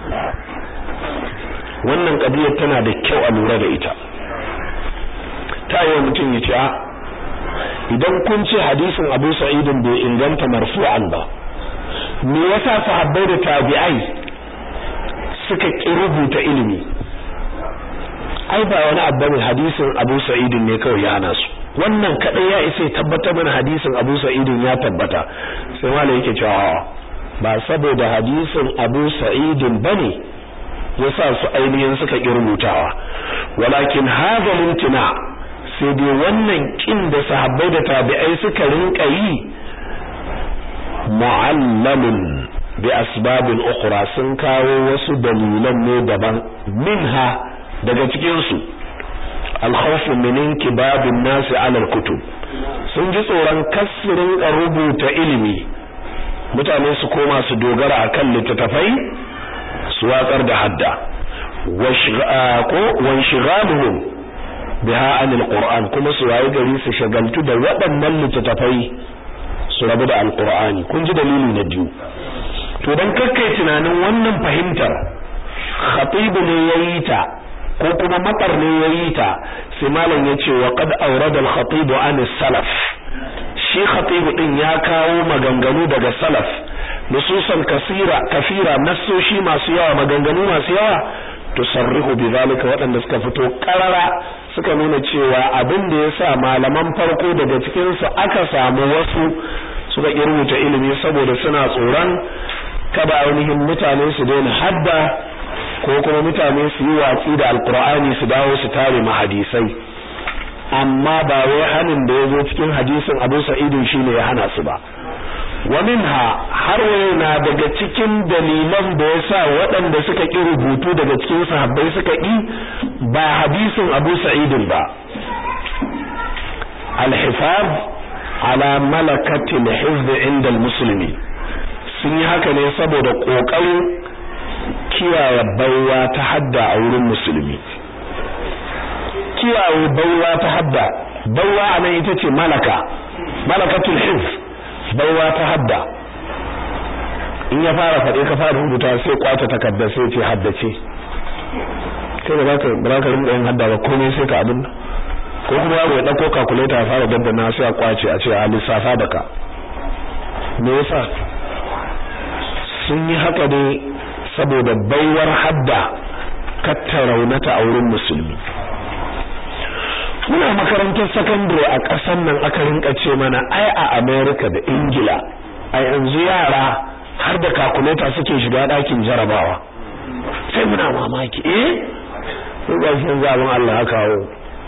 wannan kadiyar tana da kyau a lura da ita ta yi mutum ya ce a idan kun ce hadisin abu sa'idin bai inganta marfu'an ba me yasa sahabbai da tabi'ai suka ƙi rubuta ilimi ai ba wani abu ne hadisin Abu Sa'idin ne kawai ya hana su wannan kadai ya isa tabbatar mana hadisin Abu Sa'idin ya tabbata sai malai yake cewa ba saboda hadisin Abu Sa'id bane yasa su ainihin suka rubutawa walakin hadha limtina sai dai wannan kin da sahabbai da tabi'ai suka rinka yi mu'allamun bi asbabin ukhra sun kawo wasu dalilan ne daban minha daga cikin su al-khawf min inkibabin nas ala al-kutub sun ji tsoron kasirin rubuta ilimi mutane su koma su dogara akan littattafai su watsar da hadda ko wanshigaluhum biha anil qur'an kuma su wayi gari su shagaltu da waɗannan littattafai su rabu da alqur'ani kun ji dalili na biyu to dan kakkai tunanin wannan fahimtar khatib ne yayi ta ko kuma matar ne yayi ta sai malam yace wa qad awrada al-khatib an salaf shi khatib din ya kawo maganganu daga salaf nususan kasira kafira nassoshi masu yawa maganganu masu yawa tusarrihu bidhalika waɗanda suka fito karara suka nuna cewa abin da yasa malaman farko daga cikin su aka samu wasu suka rubuta ilimi saboda suna tsoron kada ainihin mutane su daina hadda ko kuma mutane su yi watsi da alkur'ani su dawo su tare mahadisai amma ba wai hanin da ya zo cikin hadisin Abu Sa'id shine ya hana su ba wa minha har na daga cikin dalilan da yasa waɗanda suka ƙi rubutu daga cikin sahabbai suka ƙi ba hadisin Abu Sa'id ba al-hifaz ala malakati al-hifz inda al-muslimi sun yi haka ne saboda kokarin kiyaye baiwa ta hadda a wurin musulmi kiyaye baiwa ta hadda baiwa anan ita ce malaka malakatul hifz baiwa ta hadda in ya fara faɗe ka fara rubuta sai kwata takarda sai ce haddace kai da baka ba ka rinka yin hadda ba komai sai ka abin ko kuma yaro ya dauko calculator ya fara daddana sai a kwace a ce a lissafa da ka me yasa sun yi haka ne saboda baiwar hadda katta raunata a wurin musulmi muna makarantar sakandare a ƙasar nan aka rinka ce mana ai a America da Ingila a yanzu yara har da calculator suke shiga ɗakin jarabawa sai muna mamaki eh sai ga shi yanzu abin Allah ya kawo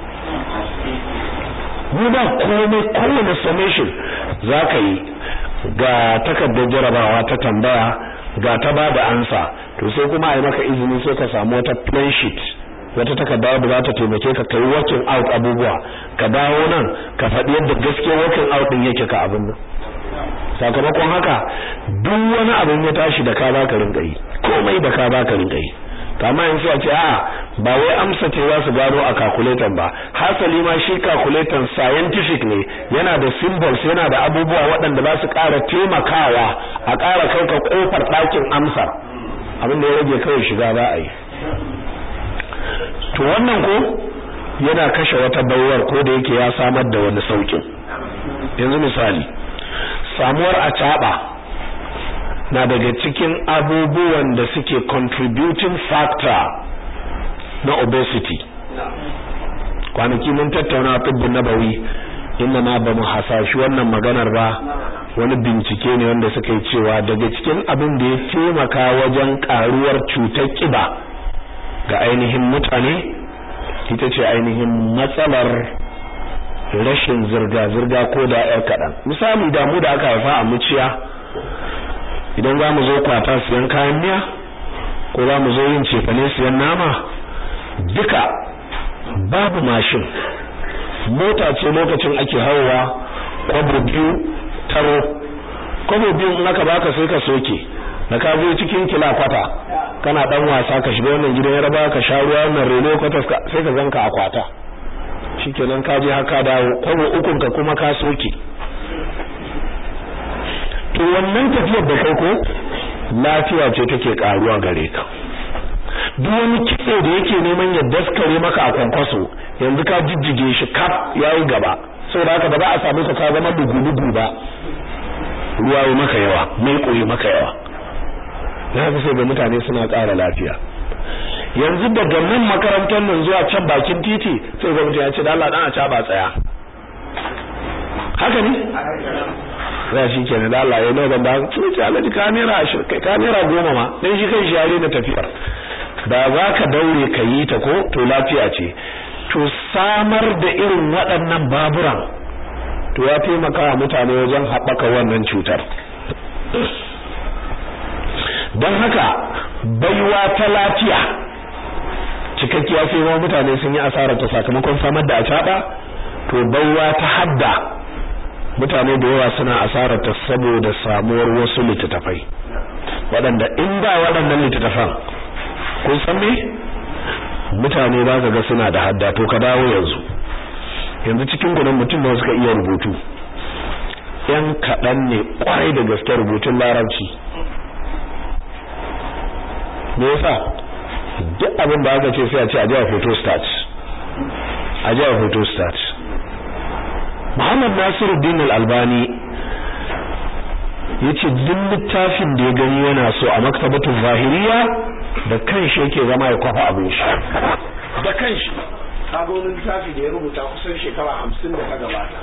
mu ba komai kowane summation za ka yi ga takardar jarabawa ta tambaya ga ta ba da ansa to sai kuma a yi maka izini sai ka samu wata plan sheet wata takarda da za ta taimake ka kai working out abubuwa ka dawo nan ka faɗi yadda gaskiya working out din yake ka abin nan sakamakon haka duk wani abin ya tashi da ka za ka rinka yi komai da ka za ka rinka yi kama yanzu a ce a ba wai amsa ce za su gano a calculator ba hasali ma shi calculator scientific ne yana da symbols yana da abubuwa waɗanda za su ƙara taimakawa a ƙara kai ka ƙofar ɗakin amsar abin da ya rage kawai shiga za a yi to wannan ko yana kashe wata baiwar ko da yake ya samar da wani saukin yanzu misali samuwar a na daga cikin abubuwan da suke contributing factor na obesity kwanaki mun tattauna tibbin nabawi inda ma ba mu hasashi wannan maganar ba wani bincike ne wanda suka yi cewa daga cikin abin da ya taimaka wajen karuwar cutar kiba ga ainihin mutane ita ce ainihin matsalar rashin zirga-zirga ko da yar kaɗan misali damu da aka haifa a muciya idan za mu zo kwata siyan kayan miya ko za mu zo yin cefane siyan nama duka babu mashin mota ce lokacin ake hawa kwabo biyu taro kwabo biyu in aka baka sai ka soke da ka zo cikin kila kwata kana dan wasa ka shiga wannan gidan yaraba ka sha ruwa wannan relo kwata sai ka zanka a kwata shikenan ka je haka dawo kwabo ukun ka kuma ka soke to wannan tafiyar da kai ko lafiya ce take karuwa gare ka duk wani kitse da yake neman ya daskare maka a kwankwaso yanzu ka jijjige shi kaf yayi gaba saboda haka ba za a samu ka ka zama dugu-dugu ba ruwa yi maka yawa mai koyi maka yawa na fi sai ga mutane suna ƙara lafiya yanzu daga nan makarantar nan zuwa can bakin titi sai ga mutum ya ce da Allah dan a ca ba tsaya haka ne za shi kenan da Allah ya nawa ban ba su ce alaji ka naira ashirin kai ka naira goma ma dan shi kai shi yare na tafiyar da za ka daure ka yi ta ko to lafiya ce to samar da irin waɗannan baburan to ya taimaka wa mutane wajen haɓaka wannan cutar don haka baiwa ta lafiya cikakkiya sai ma mutane sun yi asarar ta sakamakon samar da acaɓa to baiwa ta hadda mutane da yawa suna asarar ta saboda samuwar wasu littattafai waɗanda in ba waɗannan littattafan kun san me mutane ba ka ga suna da hadda to ka dawo yanzu yanzu cikin gudan mutum da suka iya rubutu yan kaɗan ne kwarai da gaske rubutun larabci me yasa duk abin da aka ce sai a ce a jiya photostat a jiya photostat Muhammad Nasiruddin Al-Albani yace duk littafin da ya gani yana so a maktabatul zahiriya da kanshi yake zama ya kwafa abin shi da kanshi kaga wani littafi da ya rubuta kusan shekara hamsin da ta gabata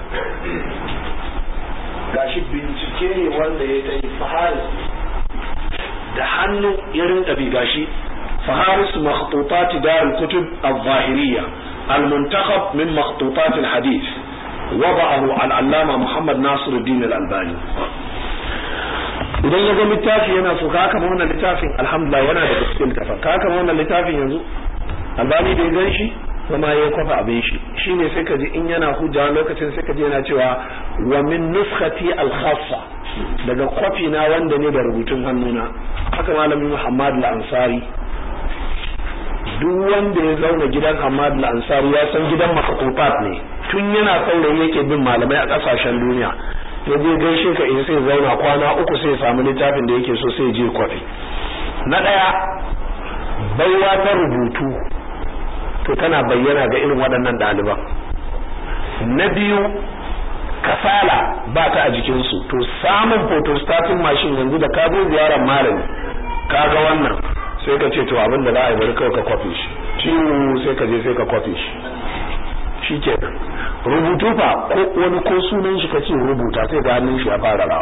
gashi bincike ne wanda ya ta yi fahari da hannu ya rinka bi gashi faharis makhtutat dar al-kutub al-zahiriyya al-muntakhab min makhtutat al-hadith وضعه al-allama Muhammad Nasiruddin al-Albani idan ya ga littafi yana so ka kama wannan littafin alhamdulillah yana da gaskiyar kafa ka kama wannan littafin yanzu albani da ya gan shi kuma ya kwafa abin shi shine sai ka ji in yana hujja lokacin sai ka ji yana cewa wa min nuskhati al-khassa daga kwafi na wanda ne da rubutun hannuna haka malami Muhammad al-Ansari duk wanda ya zauna gidan Ahmad al-Ansari ya san gidan makatufat ne tun yana saurayi yake bin malamai a kasashen duniya ya je gaishe ka in sai zauna kwana uku sai samu littafin da yake so sai je kwafi na daya baiwa ta rubutu to tana bayyana ga irin waɗannan ɗaliban na biyu kasala ba ta a jikinsu to samun photostatin mashin yanzu da ka zo ziyarar malami ka ga wannan sai ka ce to abin da za a yi bari kawai ka kwafi shi ciwo sai ka je sai ka kwafi shi shi kenan rubutu fa ko wani ko sunan shi ka ce rubuta sai ga hannun shi ya fara rawa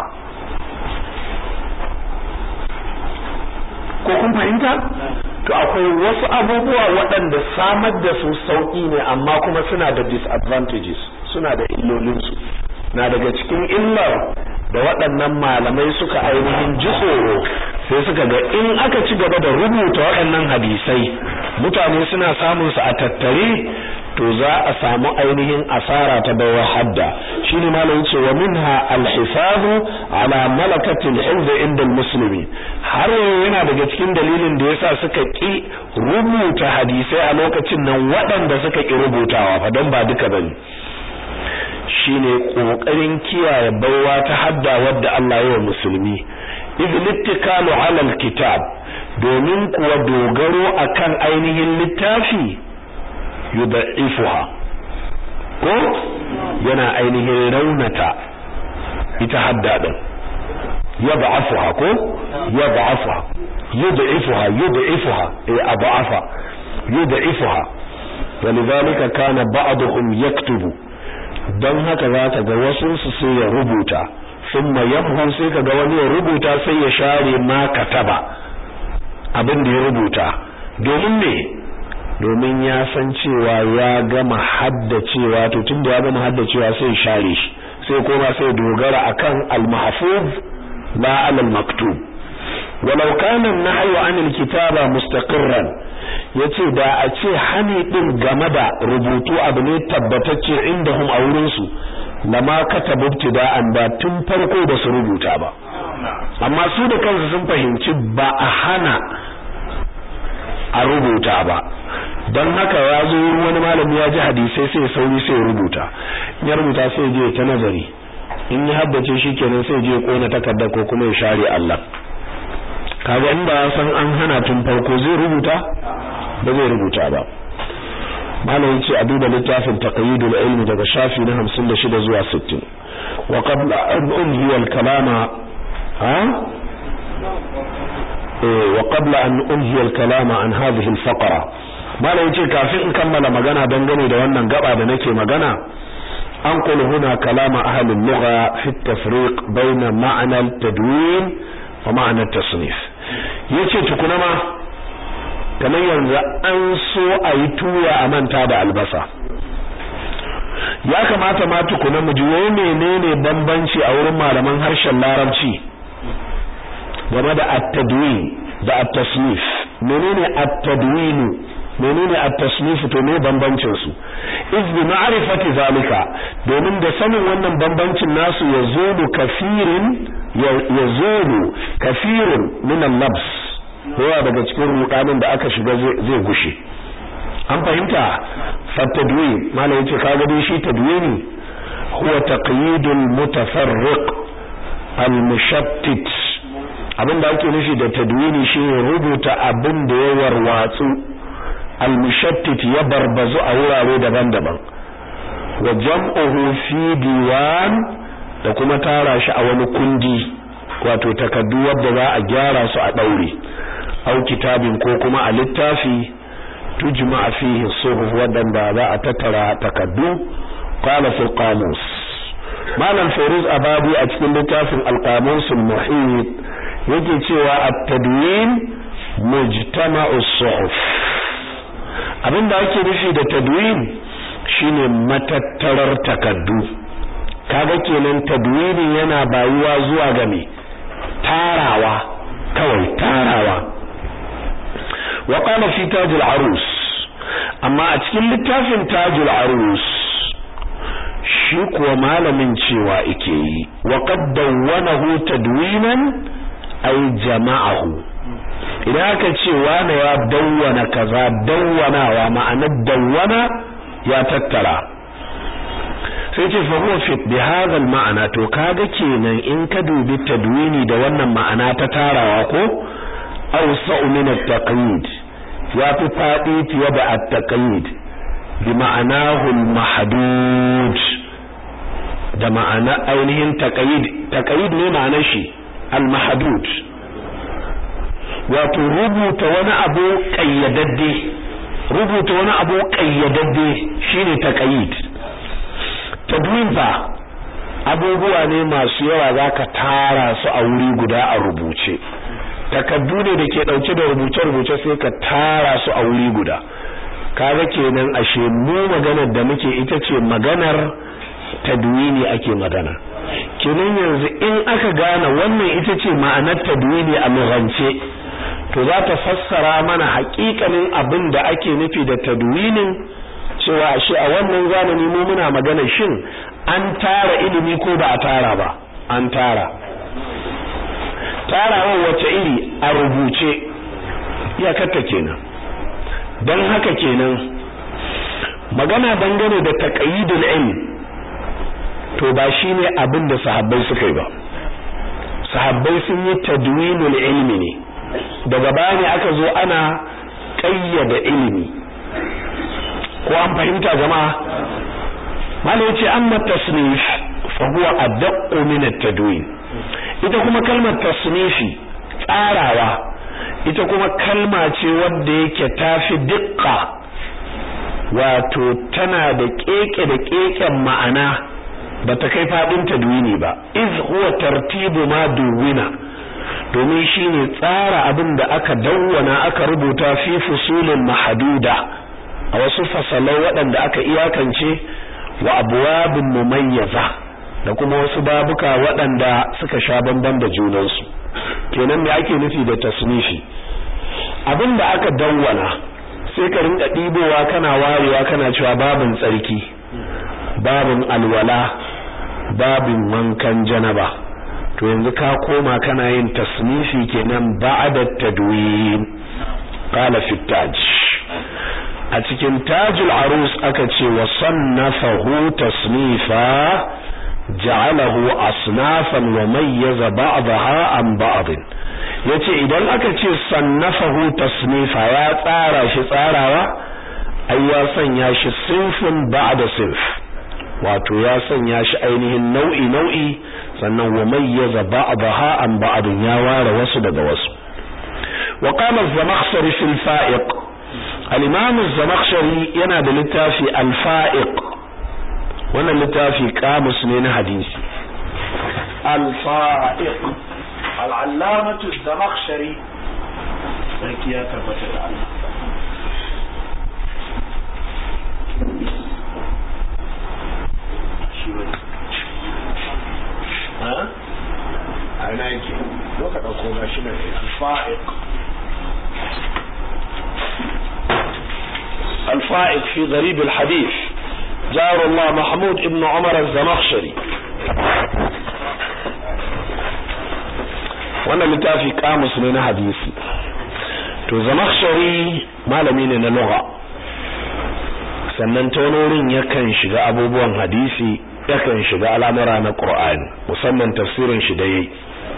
ko kun fahimta to akwai wasu abubuwa waɗanda samar da su sauƙi ne amma kuma suna da disadvantages suna da illolinsu na daga cikin illar da waɗannan malamai suka ainihin ji tsoro sai suka ga in aka ci gaba da rubuta waɗannan hadisai mutane suna samun su a tattare to za a samu ainihin asara ta bawa hadda shine malamin ce wa minha al-hifazu ala malakati al-hifz inda al-muslimi har yana daga cikin dalilin da yasa suka ki rubuta hadisai a lokacin nan waɗanda suka ki rubutawa fa don ba duka bane shine kokarin kiyaye baiwa ta hadda wadda Allah ya wa musulmi idh littikalu ala al-kitab domin kuwa dogaro akan ainihin littafi yudaifuha ko yana ainihin raunata ita hadda din yad'afuha ko yad'afuha yudaifuha yudaifuha eh ad'afa yudaifuha ولذلك كان بعضهم يكتب don haka za ka ga wasu su sai ya rubuta thumma yamhu sai ka ga wani ya rubuta sai ya share ma kataba abin da ya rubuta domin me domin ya san cewa ya gama haddacewa to tunda ya gama haddacewa sai share shi sai koma sai dogara akan al-mahfuz la al-maktub walau kana an-nahyu an al-kitaba mustaqirran yace da a ce hani din game da rubutu abu ne tabbatacce indahum a wurin su lama katabu ibtida'an ba tun farko da su rubuta ba amma su da kansu sun fahimci ba a hana a rubuta ba don haka ya zo wani malami ya ji hadisai sai sauri sai rubuta ya rubuta sai je ta nazari in ya haddace shi kenan sai je kona takarda ko kuma ya share Allah kaga in ba san an hana tun farko zai rubuta ba zai rubuta ba malam yace a duba littafin taqyidul ilmi daga shafi na 56 zuwa 60 wa qabla an unhiya al-kalama ha wa qabla an unhiya al-kalama an hadhihi al-faqra malam yace kafin in kammala magana dangane da wannan gaba da nake magana أنقل هنا كلام أهل اللغة في التفريق بين معنى التدوين ومعنى التصنيف yace tukuna ma kamar yanzu an so a yi tuya a manta da albasa ya kamata ma tukuna mu ji wai menene bambanci a wurin malaman harshen larabci game da at-tadwin da at-tasnif menene at-tadwin menene at-tasnif to me bambancin su iz bi ma'rifati zalika domin da sanin wannan bambancin nasu yazulu kafirin yazulu kafirun min al-labs yawa daga cikin rudanin da aka shiga zai gushe an fahimta fatadwin malai yace kaga dai shi tadwini huwa taqyidul mutafarriq al-mushattit abinda ake nufi da tadwini shine rubuta abin da ya warwatsu al-mushattit ya barbazu a wurare daban-daban wa jam'uhu fi diwan da kuma tara shi a wani kundi wato takaddu wadda za a gyara su a daure au kitabin ko kuma a littafi tujma fihi suhuf wadanda za a tattara takaddu qala fil qamus malam fairuz abadi a cikin littafin al-qamus al-muhit yake cewa at-tadwin mujtama'u suhuf abinda ake nufi da tadwin shine matattarar takaddu kaga kenan tadwini yana bayuwa zuwa ga me tarawa kawai tarawa wa qala fi taj al-arus amma a cikin littafin taj al-arus shi kuwa malamin cewa yake yi wa qad dawwanahu tadwinan ay jama'ahu idan aka ce wane ya dawwana kaza dawwanawa ma'anar dawwana ya tattara sai ce fa huwa fi bi hadha ma'ana to kaga kenan in ka dubi tadwini da wannan ma'ana ta tarawa ko awsa'u min at-taqyid ya fi fadi fiye da at-taqyid bi ma'anahu al-mahdud da ma'ana ainihin taqyid taqyid ne ma'anar shi al-mahdud wato rubuta wani abu kayyadadde rubuta wani abu kayyadadde shine taqyid tadwin fa abubuwa ne masu yawa zaka tara su a wuri guda a rubuce takaddu ne da ke dauke da rubuce-rubuce sai ka tara su a wuri guda kaga kenan ashe mu maganar da muke ita ce maganar tadwini ake magana kenan yanzu in aka gane wannan ita ce ma'anar tadwini a lughance to za ta fassara mana haƙiƙanin abin da ake nufi da tadwinin cewa ashe a wannan zamani mu muna magana shin an tara ilimi ko ba a tara ba an tara tarawar wace iri a rubuce iyakarta kenan don haka kenan magana dangane da taqyidul ilm to ba shine abin da sahabbai suka yi ba sahabbai sun yi tadwinul ilmi ne daga baya ne aka zo ana ƙayyada ilimi ko an fahimta jama'a malai yace amma tasnif fa huwa adaqqu min at-tadwin ita kuma kalmar tasnifi tsarawa ita kuma kalma ce wadda yake tafi dukka wato tana da keke da keken ma'ana bata kai fadin tadwini ba iz huwa tartibu ma duwina domin shine tsara abin da aka dawwana aka rubuta fi fusulin mahduda a wasu fasalai waɗanda aka iyakance wa abwabin mumayyaza da kuma wasu babuka waɗanda suka sha bamban da junansu kenan me ake nufi da tasnifi abin da aka dawwana sai ka rinka ɗibowa kana warewa kana cewa babin tsarki babin alwala babin wankan janaba to yanzu ka koma kana yin tasnifi kenan ba'da tadwin qala fi taj a cikin tajul arus aka ce wa sannafahu tasnifa ja'alahu asnafan wa mayyaza ba'daha an ba'd yace idan aka ce sannafahu tasnifa ya tsara shi tsarawa ai ya sanya shi sinfin ba'da sinf wato ya sanya shi ainihin nau'i nau'i sannan wa mayyaza ba'daha an ba'd ya ware wasu daga wasu wa qala az-zamakhshari fil fa'iq al-imam az-zamakhshari yana da littafi al-fa'iq wannan littafi kamus ne na hadisi الفائق العلامة الزمخشري sarki ya tabbata da Allah a ina yake doka ɗauko ga shi mai alfa'iq الفائق في غريب الحديث جار الله محمود ابن عمر الزمخشري wannan littafi kamus ne na hadisi to zamakhshari malami ne na lugha sannan taunorin yakan shiga abubuwan hadisi yakan shiga al'amura na qur'ani musamman tafsirin shi da yayi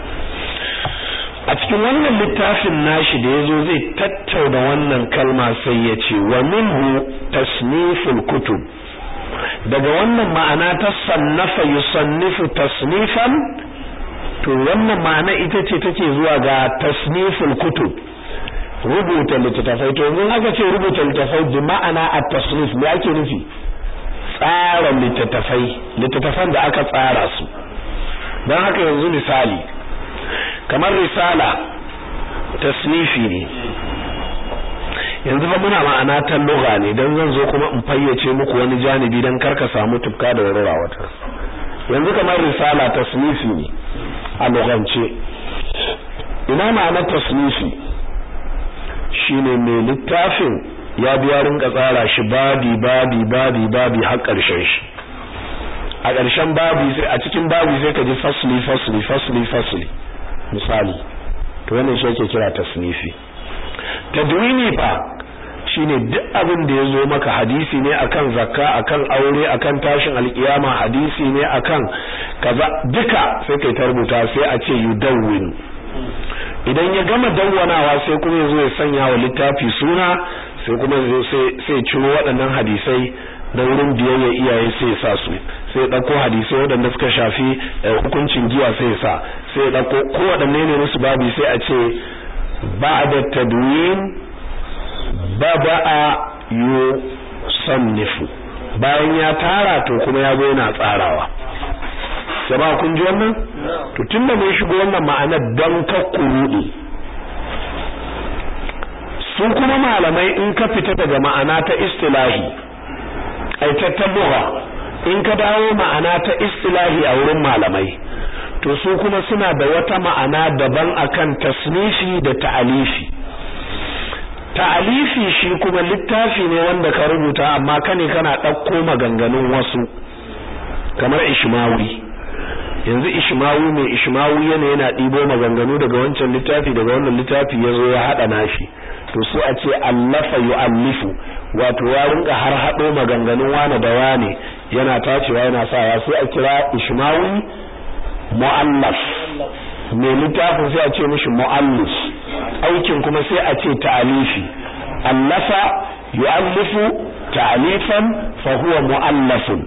a cikin wannan littafin nashi da yazo zai tattauna wannan kalma sai ya ce wa minhu tasniful kutub daga wannan ma'ana ta sannafa yusannifu tasnifan to wannan ma'ana ita ce take zuwa ga tasniful kutub rubuta littattafai to yanzu aka ce rubuta littattafai bi ma'ana at-tasnif me ake nufi tsara littattafai littattafan da aka tsara su don haka yanzu misali kamar risala tasnifi ne yanzu fa muna ma'ana ta lugha ne dan zan zo kuma in fayyace muku wani janibi dan karka samu tufka da warwara wata yanzu kamar risala tasnifi ne a lugance ina ma'anar tasnifi shine mai littafin ya biya rinka tsara shi babi babi babi babi har karshen shi a ƙarshen babi sai a cikin babi sai ka ji fasli fasli fasli fasli misali to wannan shi yake kira tasnifi tadwini fa shine duk abin da yazo maka hadisi ne akan zakka akan aure akan tashin alkiyama hadisi ne akan kaza duka sai kai ta rubuta sai a ce yudawwin idan ya gama dawwanawa sai kuma yazo ya sanya wa littafi suna sai kuma sai sai ciro waɗannan hadisai da wurin biyayya iyaye sai sa su sai dauko hadisai waɗanda suka shafi hukuncin giya sai sa sai dauko ko waɗanne ne musu babu sai a ce ba'da tadwin bada'a yusannifu bayan ya tara to kuma ya zo yana tsarawa jama'a kun ji wannan to tunda mun shigo wannan ma'anar don kakkurudi su kuma malamai in ka fita daga ma'ana ta istilahi aitattan lugha in ka dawo ma'ana ta istilahi a wurin malamai to su kuma suna da wata ma'ana daban akan tasnifi da ta'alifi ta'alifi shi kuma littafi ne wanda ka rubuta amma kane kana ɗauko maganganun wasu kamar ishmawi yanzu ishmawi mai ishmawi yana yana ɗibo maganganu daga wancan littafi daga wannan littafi ya zo ya haɗa nashi to su a ce allafa yu'allifu wato ya rinka har haɗo maganganun wane da wane yana tacewa yana sawa sai a kira ishmawi mu'allaf mai littafin sai a ce mishi mu'allif aikin kuma sai a ce ta'alifi allafa yu'allifu ta'alifan fa huwa mu'allafun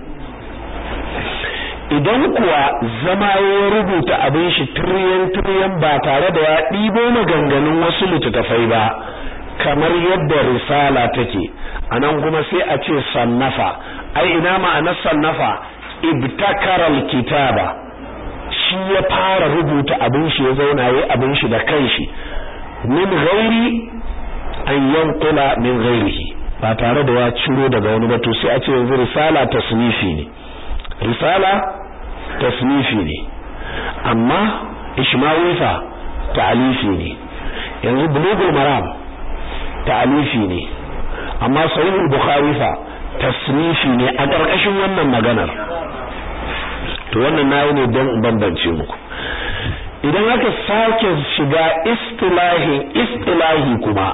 idan kuwa zama ya rubuta abin shi tiriyan tiriyan ba tare da ya ɗibo maganganun wasu littattafai ba kamar yadda risala take anan kuma sai a ce sannafa ai ina ma'anar sannafa ibtakara alkitaba shi ya fara rubuta abin shi ya zauna yayi abin shi da kanshi min ghairi an yanqula min ghairihi ba tare da ya ciro daga wani ba to sai a ce yanzu risala tasnifi ne risala tasnifi ne amma ishmawi fa ta'alifi ne yanzu bulugul maram ta'alifi ne amma sahihul bukhari fa tasnifi ne a ƙarƙashin wannan maganar to wannan nayi ne don bambance muku idan aka sake shiga istilahi istilahi kuma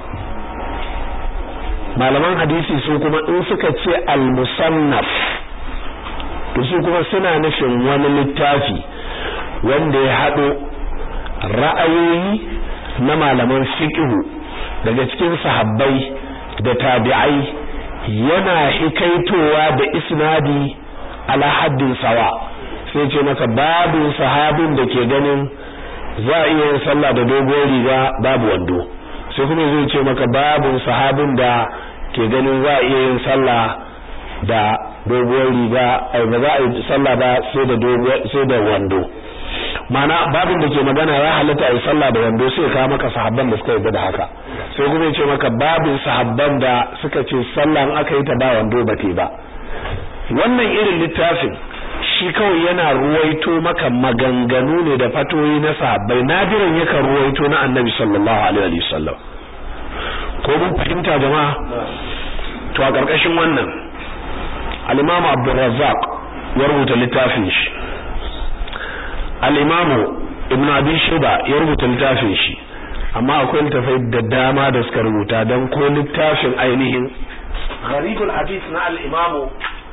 malaman hadisi su kuma in suka ce al-musannaf to su kuma suna nufin wani littafi wanda ya haɗo ra'ayoyi na malaman fiqhu daga cikin sahabbai da tabi'ai yana hikaitowa da isnadi ala haddin sawa sai ce maka babu sahabin da ke ganin za a iya yin sallah da dogon riga babu wando sai kuma zai ce maka babu sahabin da ke ganin za a iya yin sallah da doguwar riga ai ba za a yi sallah ba sai da doguwar sai da wando mana babin da ke magana ya halatta a yi sallah da wando sai ka maka sahabban da suka yi da haka sai kuma ya ce maka babin sahabban da suka ce sallah in aka yi ta ba wando ba te ba wannan irin littafin shi kawai yana ruwaito maka maganganu ne da fatoyi na sahabbai nadiran yakan ruwaito na annabi sallallahu alaihi wasallam ko mun fahimta jama'a to a karkashin wannan al-Imam Abdul Razzaq ya rubuta littafin shi al-Imam Ibn Abi Shayba ya rubuta littafin shi amma akwai littafai da dama da suka rubuta dan ko littafin ainihin gharibul hadith na al-Imam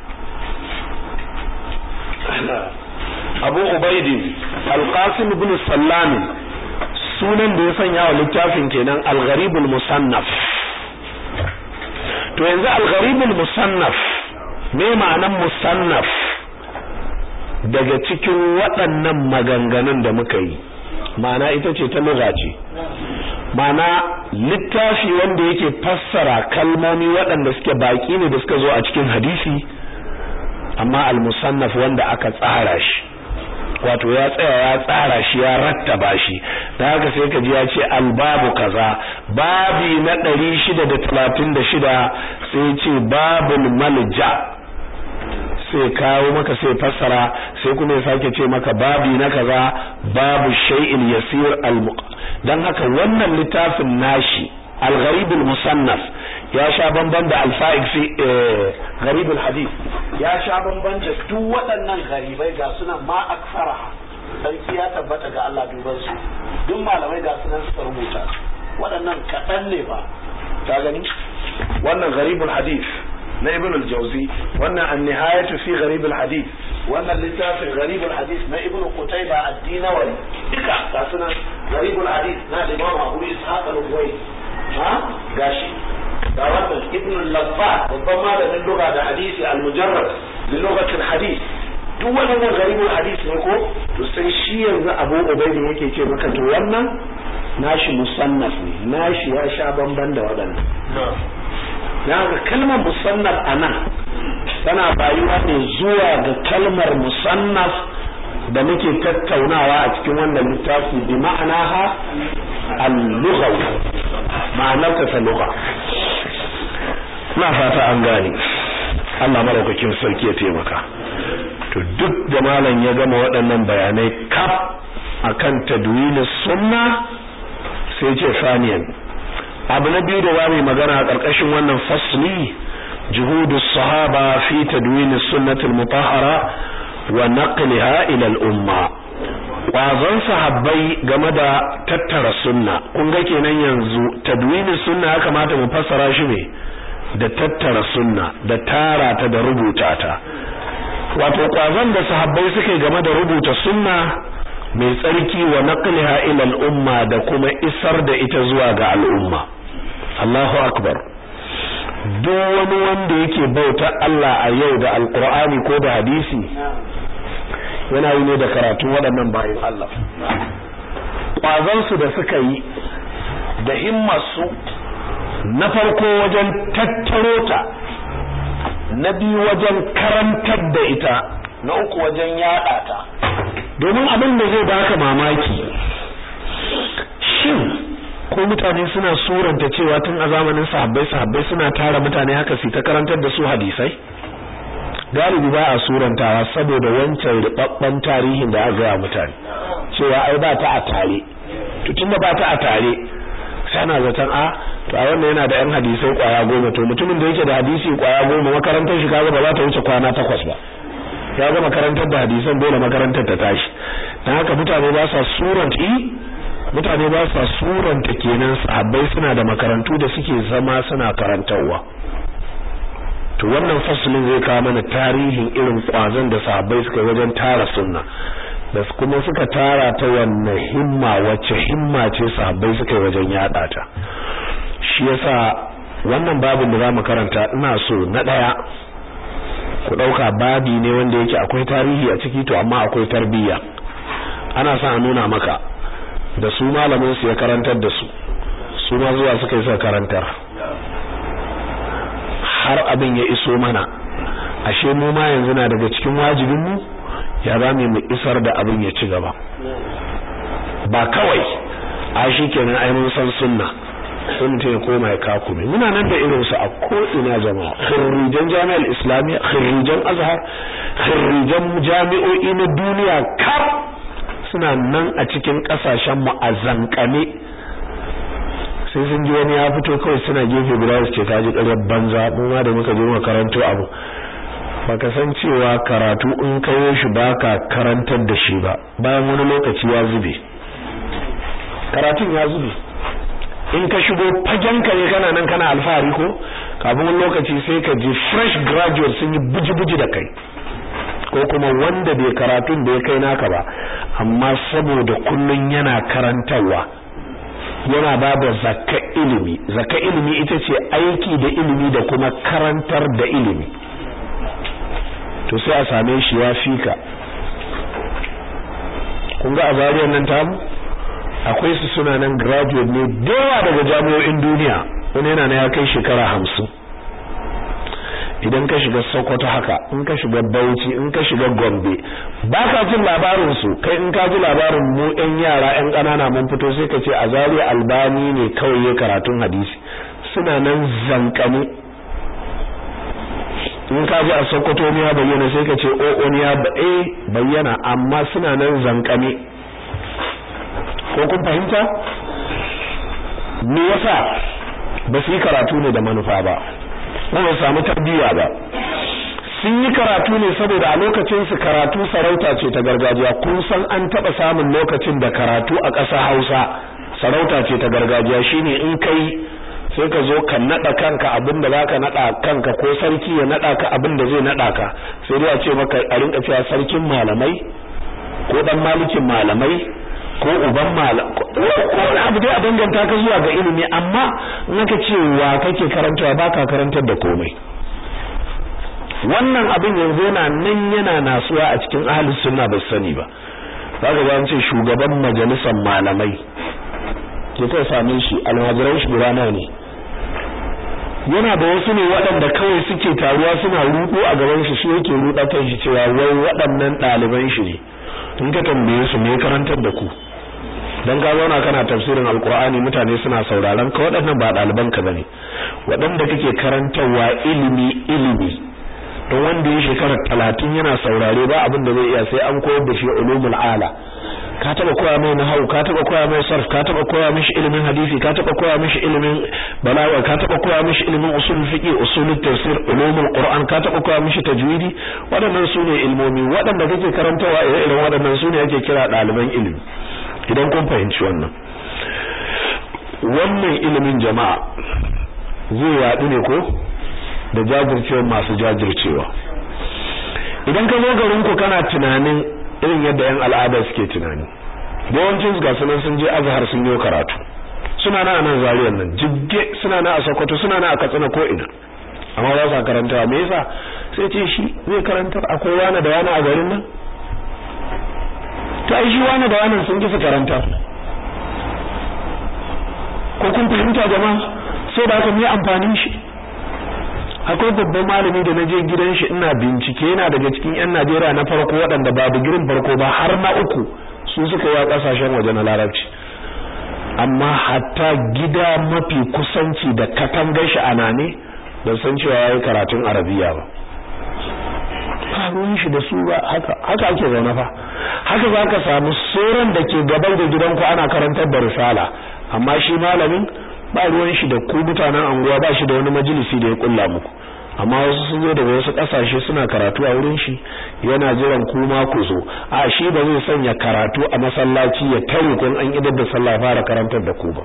Abu Ubaidi Al-Qasim ibn Sallam sunan da ya sanya wa littafin kenan Al-Gharibul Musannaf to yanzu Al-Gharibul Musannaf me ma'anan musannaf daga cikin waɗannan maganganun da muka yi ma'ana ita ce ta lugha ce ma'ana littafi wanda yake fassara kalmomi waɗanda suke baki ne da suka zo a cikin hadisi amma al-musannaf wanda aka tsara shi wato ya tsaya ya tsara shi ya rattaba shi da haka sai ka ji ya ce albabu kaza babi na 636 sai ce babul malja sai kawo maka sai fassara sai kuma ya sake ce maka babi na kaza babu shay'in yasir al dan haka wannan littafin nashi al-gharib al-musannaf ya sha bamban da al-fa'iq fi gharib al-hadith ya sha bamban da duk waɗannan garibai ga sunan ma aksaraha sarki ya tabbata ga Allah duban su duk malamai ga sunan suka rubuta waɗannan kaɗan ne ba ta gani wannan gharib al-hadith na ibn al-jawzi wannan an-nihayatu fi gharib al-hadith wannan littafin gharib al-hadith na ibn qutayba ad-dinawari duka ga sunan gharib al-hadith na imam abu ishaq al-huwayi ha gashi ga wannan ibn al-laffat babban malamin lugha da hadisi al-mujarrad li lughati al-hadith duk wannan gharibul hadith ne ko to sai shi yanzu Abu Ubaidi yake ce maka to wannan nashi musannaf ne nashi ya sha bamban da waɗannan na ga kalmar musannaf anan tana bayuwa ne zuwa ga kalmar musannaf da muke tattaunawa a cikin wannan littafi bi ma'anaha al-lughawi ma'anar ta lugha na fata an gane Allah maraukakin sarki ya taimaka to duk da malam ya gama waɗannan bayanai kaf akan tadwini sunna sai ce saniyan abu na biyu da za mu magana a ƙarƙashin wannan fasli juhudu sahaba fi tadwini sunnatul mutahhara wa naqliha ila al-umma kwazon sahabbai game da tattara sunna kun ga kenan yanzu tadwini sunna ya kamata mu fassara shi ne da tattara sunna da tara ta da rubuta ta wato kwazon da sahabbai suke game da rubuta sunna mai tsarki wa naqliha ila al-umma da kuma isar da ita zuwa ga al'umma Allahu akbar duk wani wanda yake bauta Allah a yau da alqur'ani ko da hadisi yana yi ne da karatun waɗannan bayan Allah kwazon su da suka yi da himmarsu na farko wajen tattaro ta na biyu wajen karantar da ita na uku wajen yada ta domin abin da zai baka mamaki shin ko mutane suna suranta cewa tun a zamanin sahabbai sahabbai suna tara mutane haka su ta karantar da su hadisai galibi ba a surantawa saboda wancan rubabban tarihin da aka ga mutane cewa ai ba ta a tare to tunda ba ta a tare sai ana zaton a to a wannan yana da yan hadisai kwaya goma to mutumin da yake da hadisi kwaya goma makarantar shi kaga ba za ta wuce kwana takwas ba ya ga makarantar da hadisan dole makarantar ta tashi dan haka mutane ba sa suranta mutane ba sa suranta kenan sahabbai suna da makarantu da suke zama suna karantarwa to wannan fasalin zai kawo mana tarihin irin kwazon da sahabbai suka wajen tara sunna da kuma suka tara ta wannan himma wacce himma ce sahabbai suka yi wajen yada ta shi yasa wannan babin da zamu karanta ina so na daya ku dauka babi ne wanda yake akwai tarihi a ciki to amma akwai tarbiyya ana son a nuna maka da su malamin su ya karantar da su su ma zuwa suka yi suka karantar har abin ya iso mana ashe mu ma yanzu na daga cikin wajibin mu ya za mu isar da abin ya ci gaba ba kawai a shi kenan ai mun san sunna sun mutum ya koma ya kakume muna nan da irinsu a ko'ina jama'a khirrijan jami'ar islamiyya khirrijan azhar khirrijan jami'o'i na duniya kaf suna nan a cikin kasashen mu a zankane sai sun ji wani ya fito kawai suna gefe guda su ce ta ji ƙaryar banza mu ma da muka je mu karanto abu baka san cewa karatu in kayo shi baka karantar da shi ba bayan wani lokaci ya zube karatun ya zube in ka shigo fagenka ne kana nan kana alfahari ko kafin wani lokaci sai ka ji fresh graduate sun yi buji-buji da kai ko kuma wanda bai karatun da ya kai naka ba amma saboda kullun yana karantarwa yana ba da zakka ilimi zakka ilimi ita ce aiki da ilimi da kuma karantar da ilimi to sai a same shi ya fika kun ga a zariyar nan tamu akwai su suna nan graduate ne dawa daga jami'o'in duniya wani yana na ya kai shekara hamsin idan ka shiga sokoto haka in ka shiga bauchi in ka shiga gombe ba ka jin labarin su kai in ka ji labarin mu yan yara yan ƙanana mun fito sai ka ce a zariya albani ne kawai ya karatun hadisi suna nan zankane in ka ji a sokoto ne ya bayyana sai ka ce o'o ne ya bayyana amma suna nan zankane ko kun fahimta me yasa ba su yi karatu ne da manufa ba ko ba samu tarbiyya ba sun yi karatu ne saboda a lokacin su karatu sarauta ce ta gargajiya kun san an taba samun lokacin da karatu a ƙasa Hausa sarauta ce ta gargajiya shine in kai sai ka zo ka nada kanka abinda zaka nada kanka ko sarki ya nada ka abinda zai nada ka sai dai a ce maka a rinka cewa sarkin malamai ko dan malikin malamai ko uban malam ko wani abu dai a danganta ka zuwa ga ilimi amma in aka ce wa kake karantawa baka karantar da komai wannan abin yanzu yana nan yana nasuwa a cikin ahlus sunna ba sani ba zaka ga an ce shugaban majalisar malamai ke kai same shi almajiran shi guda nawa ne yana da wasu ne waɗanda kawai suke taruwa suna rudo a gaban shi shi yake ruda kan shi cewa wai waɗannan ɗaliban shi ne in ka tambaye su me karantar da ku dan ka zauna kana tafsirin alqur'ani mutane suna sauraron ka waɗannan ba ɗaliban ka bane waɗanda kake karantarwa ilimi ilimi don wanda ya shekara talatin yana saurare ba abin da zai iya sai an koyar da shi ulumul ala ka taba koya mai nahwu ka taba koya mai sarf ka taba koya mishi ilimin hadisi ka taba koya mishi ilimin balaga ka taba koya mishi ilimin usul fiqh usul tafsir ulumul qur'an ka taba koya mishi tajwidi waɗannan sune ilmomi waɗanda kake karantawa irin waɗannan sune ake kira ɗaliban ilimi idan kun fahimci wannan wannan ilimin jama'a zai yaɗu ne ko da jajircewa masu jajircewa idan ka zo garin ku kana tunanin irin yadda yan al'ada suke tunani yawancin su gasu nan sun je azhar sun yi karatu suna na nan zariyar nan jigge suna na a sokoto suna na a katsina ko ina amma ba sa karantawa me yasa sai ce shi zai karantar akwai wani da wani a garin nan to ai shi wani da wani sun kisa karantar ko kun fahimta jama'a sai da haka me amfanin shi akwai babban malami da naje gidan shi ina bincike yana daga cikin yan Najeriya na farko waɗanda ba digirin farko ba har na uku su suka yi kasashen waje na Larabci amma hatta gida mafi kusanci da katangar shi ana ne ban san cewa yayi karatun Arabiya ba ruwan shi da su ba haka haka ake zaune fa haka zaka samu soran da ke gaban da gidanku ana karantar da risala amma shi malamin ba ruwan shi da ku mutanen anguwa ba shi da wani majalisi da ya kulla muku amma wasu sun zo daga wasu kasashe suna karatu a wurin shi yana jiran ku ma ku zo a shi ba zai sanya karatu a masallaci ya tare kun an idar da sallah fara karantar da ku ba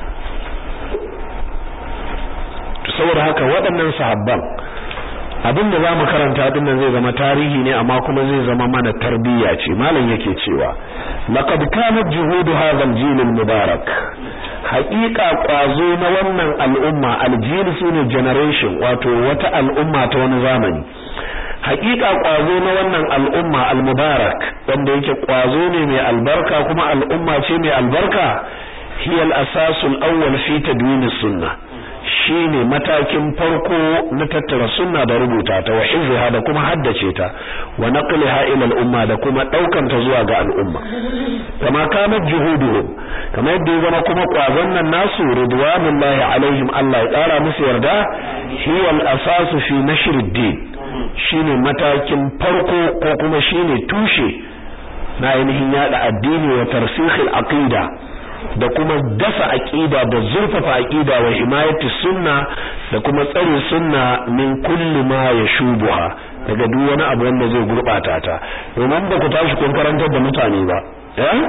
to saboda haka waɗannan sahabban abin da zamu karanta din nan zai zama tarihi ne amma kuma zai zama mana tarbiyya ce malam yake cewa laqad kanat juhudu hadha al-jil al-mubarak haqiqa kwazo na wannan al'umma al-jil sune generation wato wata al'umma ta wani zamani haqiqa kwazo na wannan al'umma al-mubarak wanda yake kwazo ne mai albarka kuma al'umma ce mai albarka hiya al-asas al-awwal fi tadwin as-sunnah shine matakin farko na tattara sunna da rubuta ta wa hifziha da kuma haddace ta wa naqliha ila al-umma da kuma daukan ta zuwa ga al'umma kama kanat juhuduhum kama yadda ya zama kuma kwazon nan nasu ridwanullahi alaihim Allah ya tsara musu yarda hiya al-asasu fi nashr ad-din shine matakin farko ko kuma shine tushe na ainihin yada addini wa tarsikhil aqida da kuma dasa aqida da zurfafa aqida wa himayati sunna da kuma tsare sunna min kulli ma yashubuha daga duk wani abu wanda zai gurbata ta domin ba ku tashi kun karantar da mutane ba eh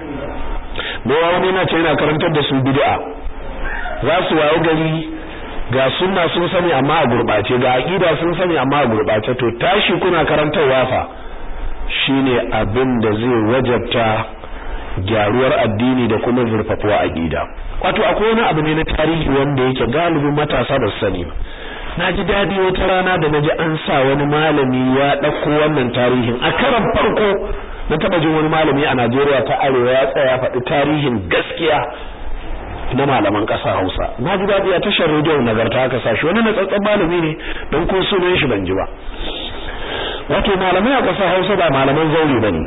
da wani na ce yana karantar da su bid'a za su wayo gari ga sunna sun sani amma a gurbace ga aqida sun sani amma a gurbace to tashi kuna karantarwa fa shine abin da zai wajabta gyaruwar addini da kuma zurfafuwa aqida wato akwai wani abu ne na tarihi wanda yake galibin matasa ba sani na ji dadi wata rana da naji an sa wani malami ya dauko wannan tarihin a karan farko na taba jin wani malami a Najeriya ta arewa ya tsaya faɗi tarihin gaskiya na malaman ƙasa Hausa na ji dadi a tashar rediyo nagarta aka sa shi wani natsatsen malami ne don ko sunan shi ban ji ba wato malamai a ƙasar Hausa ba malaman zauri bane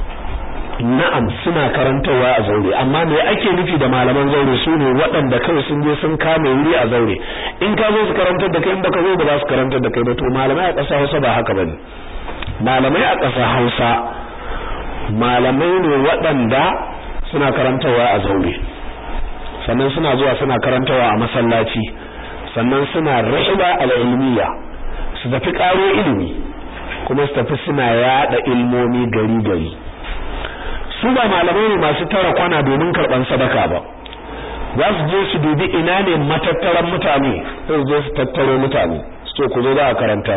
na'am suna karantawa a zaure amma me ake nufi da malaman zaure su ne waɗanda kawai sun je sun kame wuri a zaure in ka zo su karantar da kai in baka zo ba za su karantar da kai ba to malamai a ƙasar Hausa ba haka bane malamai a ƙasar Hausa malamai ne waɗanda suna karantawa a zaure sannan suna zuwa suna karantawa a masallaci sannan suna rihla al-ilmiya su tafi ƙaro ilimi kuma su tafi suna yada ilmomi gari gari su ba malamai ne masu tara kwana domin karban sadaka ba za su je su dubi ina ne matattaran mutane sai su je su tattaro mutane su ce ku zo za a karantar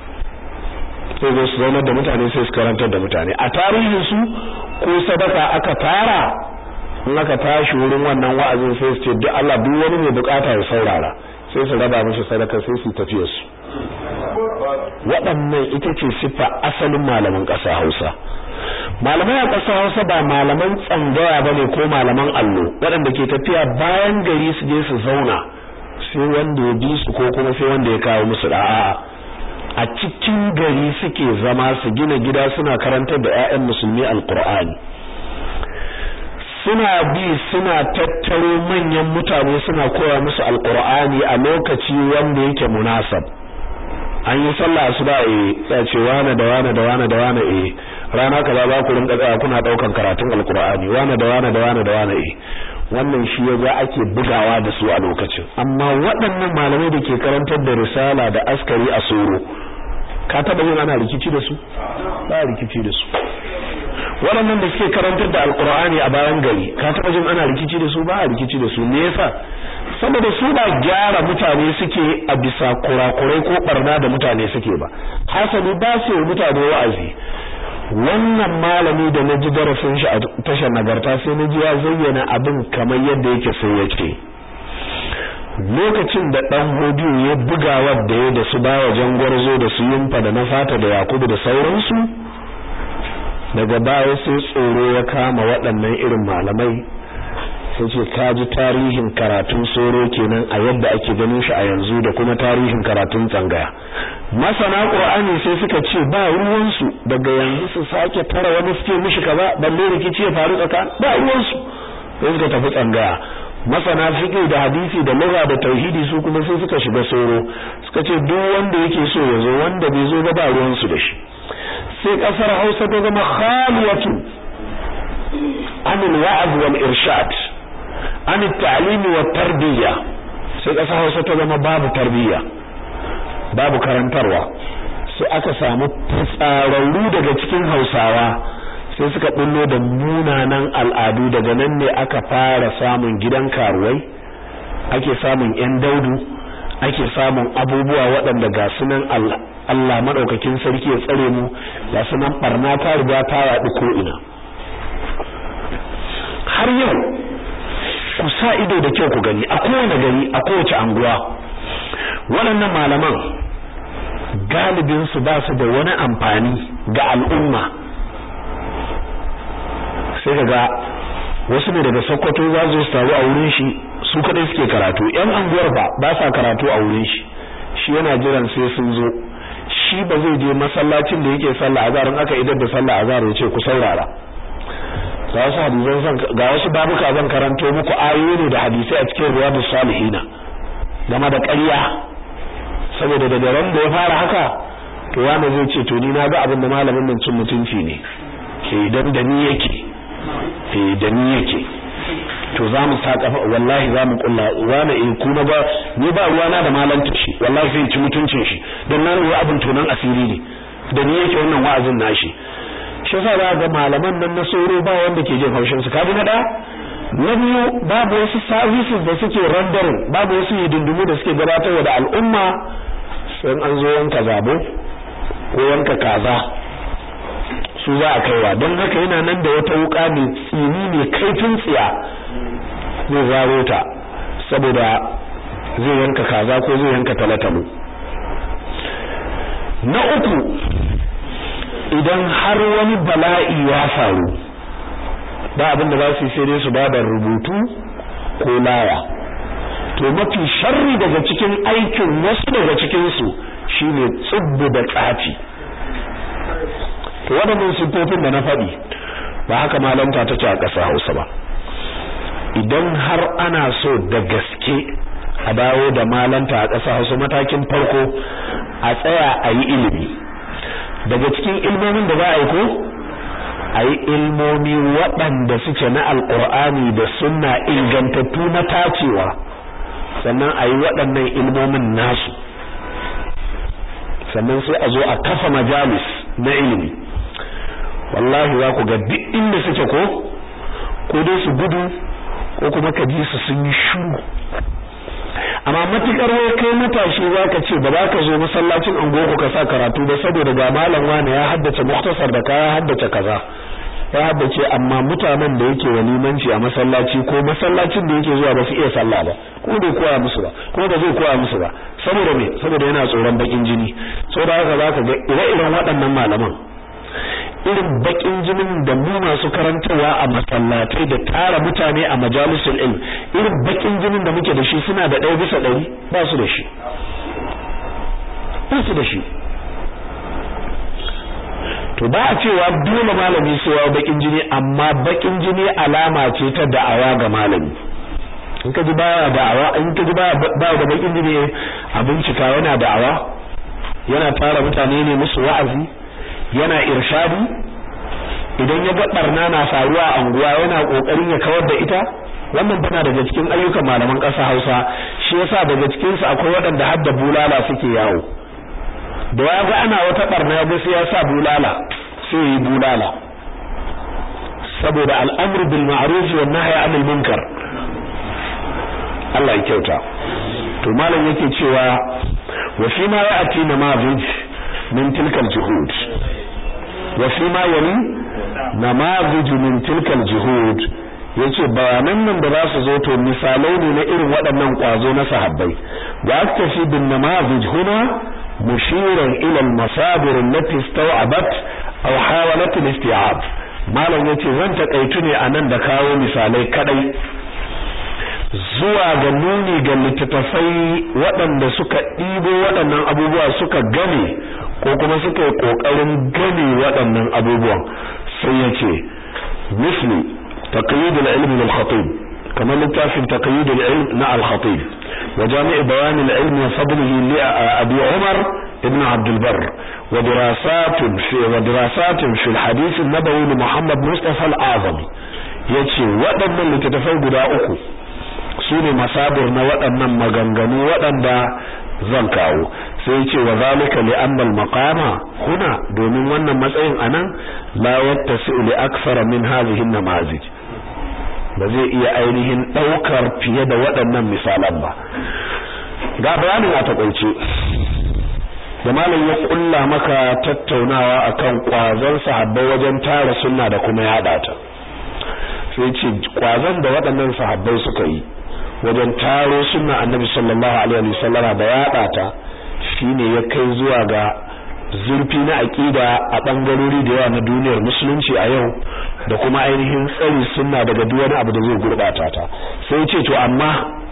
sai zo su zaunar da mutane sai su karantar da mutane a tarihin su ko sadaka aka tara in aka tashi wurin wannan wa'azin sai su ce duk Allah duk wani mai bukata ya saurara sai su raba mishi sadaka sai su tafiye su waɗannan ita ce siffa asalin malaman ƙasa Hausa malamai a ƙasa Hausa ba malaman tsangaya bane ko malaman allo waɗanda ke tafiya bayan gari su je su zauna sai wanda ya bi su ko kuma sai wanda ya kawo musu da'a a cikin gari suke zama su gina gida suna karantar da ƴaƴan musulmi alqur'ani suna bi suna tattaro manyan mutane suna koya musu alqur'ani a lokaci wanda yake munasab an yi sallah asuba eh sai ce wane da wane da wane da wane eh rana kaza za ku rinka tsaya kuna daukan karatun alqur'ani wane da wane da wane da wane eh wannan shi yaga ake bugawa da su a lokacin amma waɗannan malamai da ke karantar da risala da askari a soro ka taba yin ana rikici da su ba rikici da su waɗannan da suke karantar da alqur'ani a bayan gari ka taba jin ana rikici da su ba rikici da su me yasa saboda su ba gyara mutane suke a bisa kurakurai ko barna da mutane suke ba hasali ba su yi mutane wa'azi wannan malami da na ji darasin shi a tashar nagarta sai na ji ya zayyana abin kamar yadda yake sai ya ce lokacin da dan hodiyo ya buga wadda ya da su bawa jangwarzo da su yumfa da na fata da yakubu da sauransu daga baya sai tsoro ya kama waɗannan irin malamai sai ce ka ji tarihin karatun soro kenan a yadda ake ganin shi a yanzu da kuma tarihin karatun tsangaya masana qur'ani sai suka ce ba ruwansu daga yanzu su sake tara wani suke mishi kaza balle rikici ya faru tsakan ba ruwansu sai suka tafi tsangaya masana fiqh da hadisi da lugha da tauhidi su kuma sai suka shiga soro suka ce duk wanda yake so ya zo wanda bai zo ba ba ruwansu da shi sai kasar Hausa ta zama khaliyatu anil wa'd wal irshad an ta'limi wa tarbiyya sai ƙasa Hausa ta zama babu tarbiyya babu karantarwa sai aka samu tsararru daga cikin Hausawa sai suka bullo da munanan al'adu daga nan ne aka fara samun gidan karuwai ake samun yan daudu ake samun abubuwa waɗanda ga sunan Allah madaukakin sarki ya tsare mu ga sunan barna ta riga ta yaɗu ko ina har yau ku sa ido da kyau ku gani a kowane gari a kowace anguwa waɗannan malaman galibin su ba su da wani amfani ga al'umma sai kaga wasu ne daga Sokoto za su taru a wurin shi su kadai suke karatu yan anguwar ba ba sa karatu a wurin shi shi yana jiran sai sun zo shi ba zai je masallacin da yake sallah azhar in aka idar da sallah azhar ya ce ku saurara ga wasu hadisan san ga wasu babuka zan karanto muku ayoyi ne da hadisai a cikin riyadus salihina game da ƙarya saboda daga ran da ya fara haka to wanda zai ce to ni na ga abin da malamin nan cin mutunci ne eh dan da ni yake eh da ni yake to za mu sa kafa wallahi za mu kulla wani in kuma ba ni ba ruwana da malanta shi wallahi sai ci mutuncin shi dan nan ruwa abin tonan asiri ne da ni yake wannan wa'azin nashi shi yasa za ga malaman nan na soro ba wanda ke jin haushin su kaji na da na biyu babu wasu services da suke rendering babu wasu hidindimu da suke gabatarwa da al'umma sai an zo yanka zabo ko yanka kaza su za a kaiwa don haka yana nan da wata wuka mai tsini mai kaifin tsiya zai zaro ta saboda zai yanka kaza ko zai yanka talatalo na uku idan har wani bala'i ya faru ba abin da za su yi sai dai su ba da rubutu ko laya to mafi sharri daga cikin aikin wasu daga cikinsu shine tsubbu da tsafi to waɗannan siffofin da na faɗi ba haka malanta ta ce a ƙasa Hausa ba idan har ana so da gaske a dawo da malanta a ƙasa Hausa matakin farko a tsaya a yi ilimi daga cikin ilmomin da za a yi ko a yi ilmomi waɗanda suke na alƙur'ani da sunna ingantattu na tacewa sannan a yi waɗannan ilmomin nasu sannan sai a zo a kafa majalis na ilimi wallahi za ku ga duk inda suke ko ko dai su gudu ko kuma ka ji su sun yi shuru amma matukar wai kai matashi zaka ce ba za ka zo masallacin angogo ka sa karatu ba saboda ga malam wani ya haddace muktasar da kaya haddace kaza ya haddace amma mutanen da yake walimanci a masallaci ko masallacin da yake zuwa ba su iya sallah ba ko bai koya musu ba ko ba zai koya musu ba saboda me saboda yana tsoron bakin jini saboda haka zaka ga ire-iren waɗannan malaman irin bakin jinin da mu masu karantarwa a masallatai da tara mutane a majalisul ilm irin bakin jinin da muke da shi suna da ɗaya bisa ɗari ba su da shi ba su da shi to ba a cewa dole malami sai ya bakin jini amma bakin jini alama ce ta da'awa ga malami in ka ji baya da'awa in ka ji baya da bakin jini a bincika yana da'awa yana tara mutane ne musu wa'azi yana irshadi idan ya ga barna na faruwa a anguwa yana kokarin ya kawar da ita wannan tana daga cikin ayyukan malaman ƙasa Hausa shi yasa daga cikin su akwai waɗanda hadda bulala suke yawo da ya ga ana wata barna ya ga sai ya sa bulala sai yi bulala saboda al'amru bil ma'ruf wa nahy 'anil munkar Allah ya kyauta to malam yake cewa wa fi ma ya'ti namazij min tilka al-juhud wa fi ma yali namazij min tilka al-juhud yace bayanan nan da za su zo to misalai ne na irin waɗannan kwazo na sahabbai wa aktafi bin namazij huna mushiran ila al-masadir allati istaw'abat aw hawalat al-isti'ab malam yace zan takaitu ne anan da kawo misalai kadai zuwa ga nuni ga littattafai waɗanda suka ɗibo waɗannan abubuwa suka gane ko kuma suka yi ƙoƙarin gane waɗannan abubuwan sai ya ce misli taqyid al-ilm lil-khatib kamar littafin taqyid al-ilm na al-khatib wa jami' bayan al-ilm wa fadlihi li abi umar ibn abd al-barr wa dirasat fi wa dirasat fi al-hadith an-nabawi li muhammad mustafa al-azam yace waɗannan littattafai guda uku su ne masabir na waɗannan maganganu waɗanda zan kawo sai ce wa zalika li anna al maqama huna domin wannan matsayin anan la yattasi'u li akthara min hadhihi an namazij ba zai iya ainihin daukar fiye da waɗannan misalan ba ga bayanin a takaice da malam ya kulla maka tattaunawa akan kwazon sahabbai wajen tara sunna da kuma yada ta sai ce kwazon da waɗannan sahabbai suka yi wajen taro sunna annabi sallallahu alaihi wasallama da yada ta shine ya kai zuwa ga zurfi na aqida a bangarori da yawa na duniyar musulunci a yau da kuma ainihin tsari sunna daga duk wani abu da zai gurbata ta sai ce to amma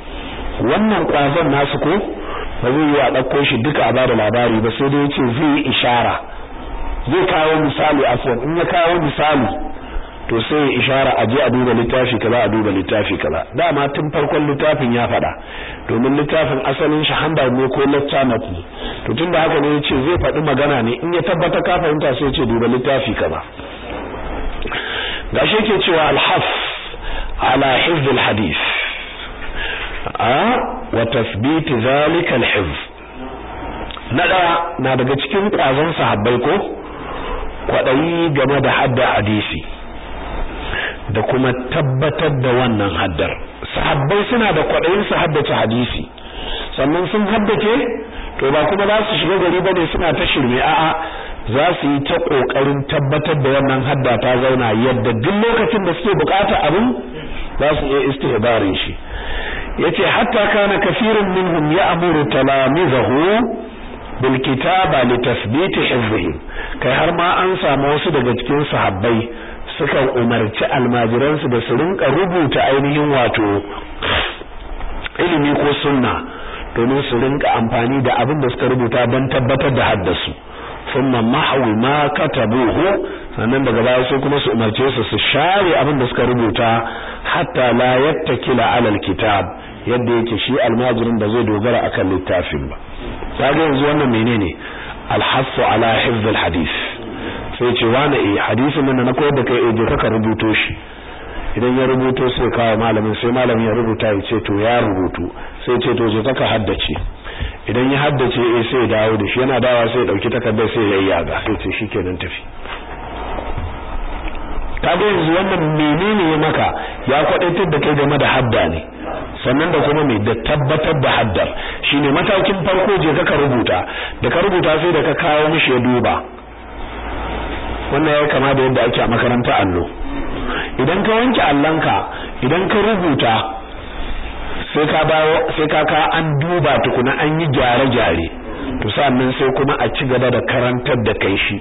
wannan kwazon nasu ko ba zai yi a ɗauko shi duka a bada labari ba sai dai yace zai yi ishara zai kawo misali afwan in ya kawo misali to sai ya ishara a je a duba littafi kaza a duba littafi kaza dama tun farkon littafin ya faɗa domin littafin asalin shi hamba ne ko lecture note ne to tunda haka ne yace zai faɗi magana ne in ya tabbata ka fahimta sai ya ce duba littafi kaza gashi yake cewa al-haf ala hifz al-hadith a wa tathbit zalika al-hifz na daya na daga cikin kwazon sahabbai ko kwadayi game da hadda hadisi da kuma tabbatar da wannan haddar sahabbai suna da kwadayin su haddace hadisi sannan sun haddace to ba kuma za su shiga gari bane suna ta shirme a'a za su yi ta kokarin tabbatar da wannan hadda ta zauna yadda duk lokacin da suke bukata abin za su iya istihbarin shi yace hatta kana kafirun minhum ya'muru talamizahu bil kitaba li tathbit hifzihim kai har ma an samu wasu daga cikin sahabbai sukan umarci almajiransu da su rinka rubuta ainihin wato ilimi ko sunna domin su rinka amfani da abin da suka rubuta don tabbatar da haddasu thumma mahwi ma katabuhu sannan daga baya sai kuma su umarce su su share abin da suka rubuta hatta la yattakila ala alkitab yadda yake shi almajirin da zai dogara akan littafin ba kaga yanzu wannan menene alhasu ala hifz alhadith sai ce wani eh hadisin nan na koyar da kai eh je ka rubuto shi idan ya rubuto sai kawo malamin sai malamin ya rubuta ya ce to ya rubutu sai ce to je ka haddace idan ya haddace eh sai ya dawo da shi yana dawa sai ya dauki takardar sai ya yayyaga sai ce shikenan tafi kaga yanzu wannan menene ya maka ya kwadaitar da kai game da hadda ne sannan da kuma mai da tabbatar da haddar shine matakin farko je ka rubuta da ka rubuta sai da ka kawo mishi ya duba wannan ya kama da yadda ake a makaranta allo idan ka wanke allonka idan ka rubuta sai ka bawo sai ka ka an duba tukuna an yi gyare-gyare to sannan sai kuma a ci gaba da karantar da kai shi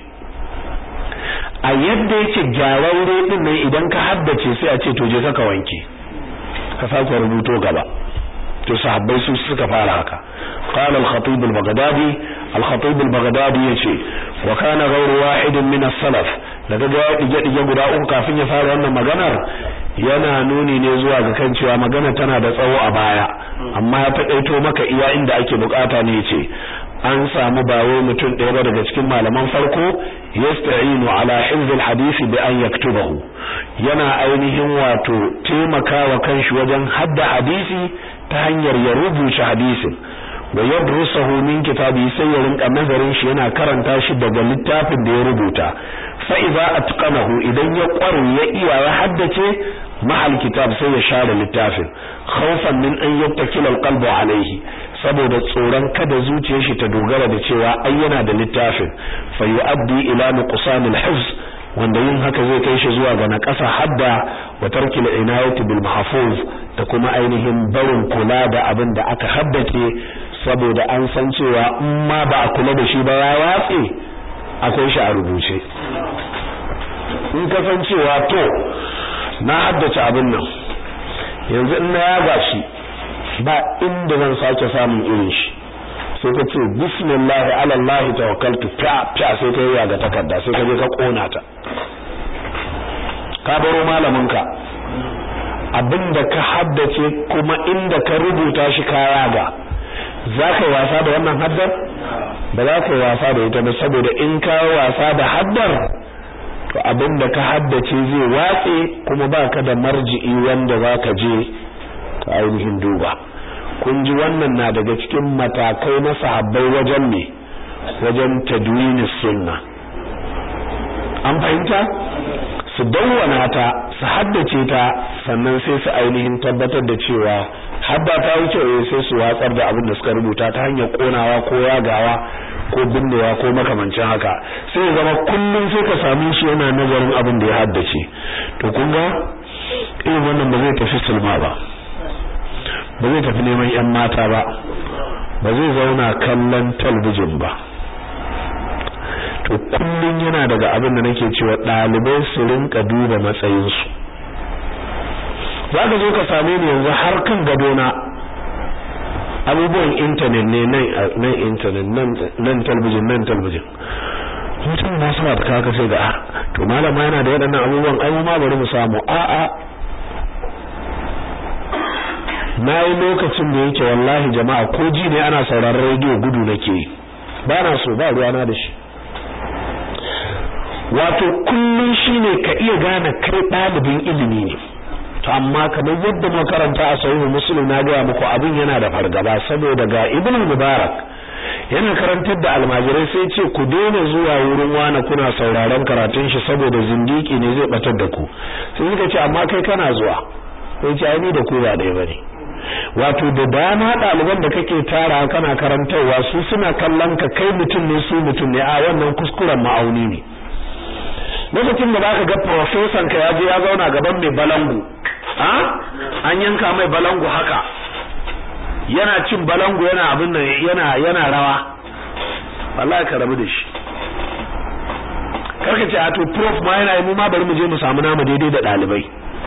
a yadda yake gyararre din nan idan ka haddace sai a ce to je ka wanke ka sake rubuto gaba to sahabbai su suka fara haka qala al-khatib al-baghdadi al-khatib al-baghdadi yace wa kana ghayru wahidin min as-salaf daga ga dige dige guda uku kafin ya fara wannan maganar yana nuni ne zuwa ga kan cewa magana tana da tsawo a baya amma ya taƙaito maka iya inda ake bukata ne yace an samu bawo mutum ɗaya ba daga cikin malaman farko yasta'inu ala hifzil hadisi bi an yaktubahu yana ainihin wato taimakawa kanshi wajen hadda hadisi ta hanyar ya rubuta hadisin wa yadrusahu min kitabi sai ya rinka nazarin shi yana karanta shi daga littafin da ya rubuta fa idza atqanahu idan ya kware ya iya ya haddace mahal kitab sai ya share littafin khawfan min an yattakila alqalbu alayhi saboda tsoron kada zuciyar shi ta dogara da cewa ai yana da littafin fa yu'addi ila nuqsan alhifz wanda yin haka zai kai shi zuwa ga naƙasa hadda wa tarkil inayati bil mahfuz da kuma ainihin barin kula da abin da aka haddace saboda an san cewa in ma ba a kula da shi ba ya watse akwai shi a rubuce in ka san cewa to na haddace abin nan yanzu in na yaga shi ba inda zan sake samun irin shi sai ka ce bismillah ala Allah tawakkaltu fa fa sai ka yi ga takarda sai ka je ka kona ta ka baro malamin ka abinda ka haddace kuma inda ka rubuta shi ka yaga za ka yi wasa da wannan haddar ba za ka yi wasa da ita ba saboda in ka wasa da haddar to abinda ka haddace zai watse kuma baka da marji'i wanda za ka je ka ainihin duba kun ji wannan na daga cikin matakai na sahabbai wajen ne wajen tadwini sunna an fahimta su dawwana ta su haddace ta sannan sai su ainihin tabbatar da cewa hadda ta wuce sai su watsar da abin da suka rubuta ta hanyar konawa ko yagawa ko binnewa ko makamancin haka sai zama kullum sai ka same shi yana nazarin abin da ya haddace to kun ga irin wannan ba zai tafi sulma ba ba zai tafi neman yan mata ba ba zai zauna kallon talbijin ba to kullum yana daga abin da nake cewa ɗalibai su rinka duba matsayinsu za ka zo ka same ni yanzu har kan gadona abubuwan intanet ne nan intanet nan talbijin nan talbijin mutum na sama da kaka sai ga to malama yana da waɗannan abubuwan ai ma bari mu samu a'a na yi lokacin da yake wallahi jama'a ko ji ne ana sauraron rediyo gudu nake yi ba na so ba ruwana da shi wato kullum shine ka iya gane kai ɗalibin ilimi ne to amma kamar yadda makaranta a sahihu muslim na gaya muku abin yana da fargaba saboda ga ibn mubarak yana karantar da almajirai sai ce ku daina zuwa wurin wani kuna sauraron karatun shi saboda zindiki ne zai batar da ku sai suka ce amma kai kana zuwa sai ce ni da ku ba ɗaya bane wato da dama ɗaliban da kake tara kana karantarwa su suna kallon ka kai mutum ne su mutum ne a wannan kuskuren ma'auni ne lokacin da zaka ga professor ka ya je ya zauna gaban mai balangu a an yanka mai balangu haka yana cin balangu yana abin nan yana yana rawa wallahi ka rabu da shi karka ce a to prof ma yana yi mu ma bari mu je mu samu nama daidai da dalibai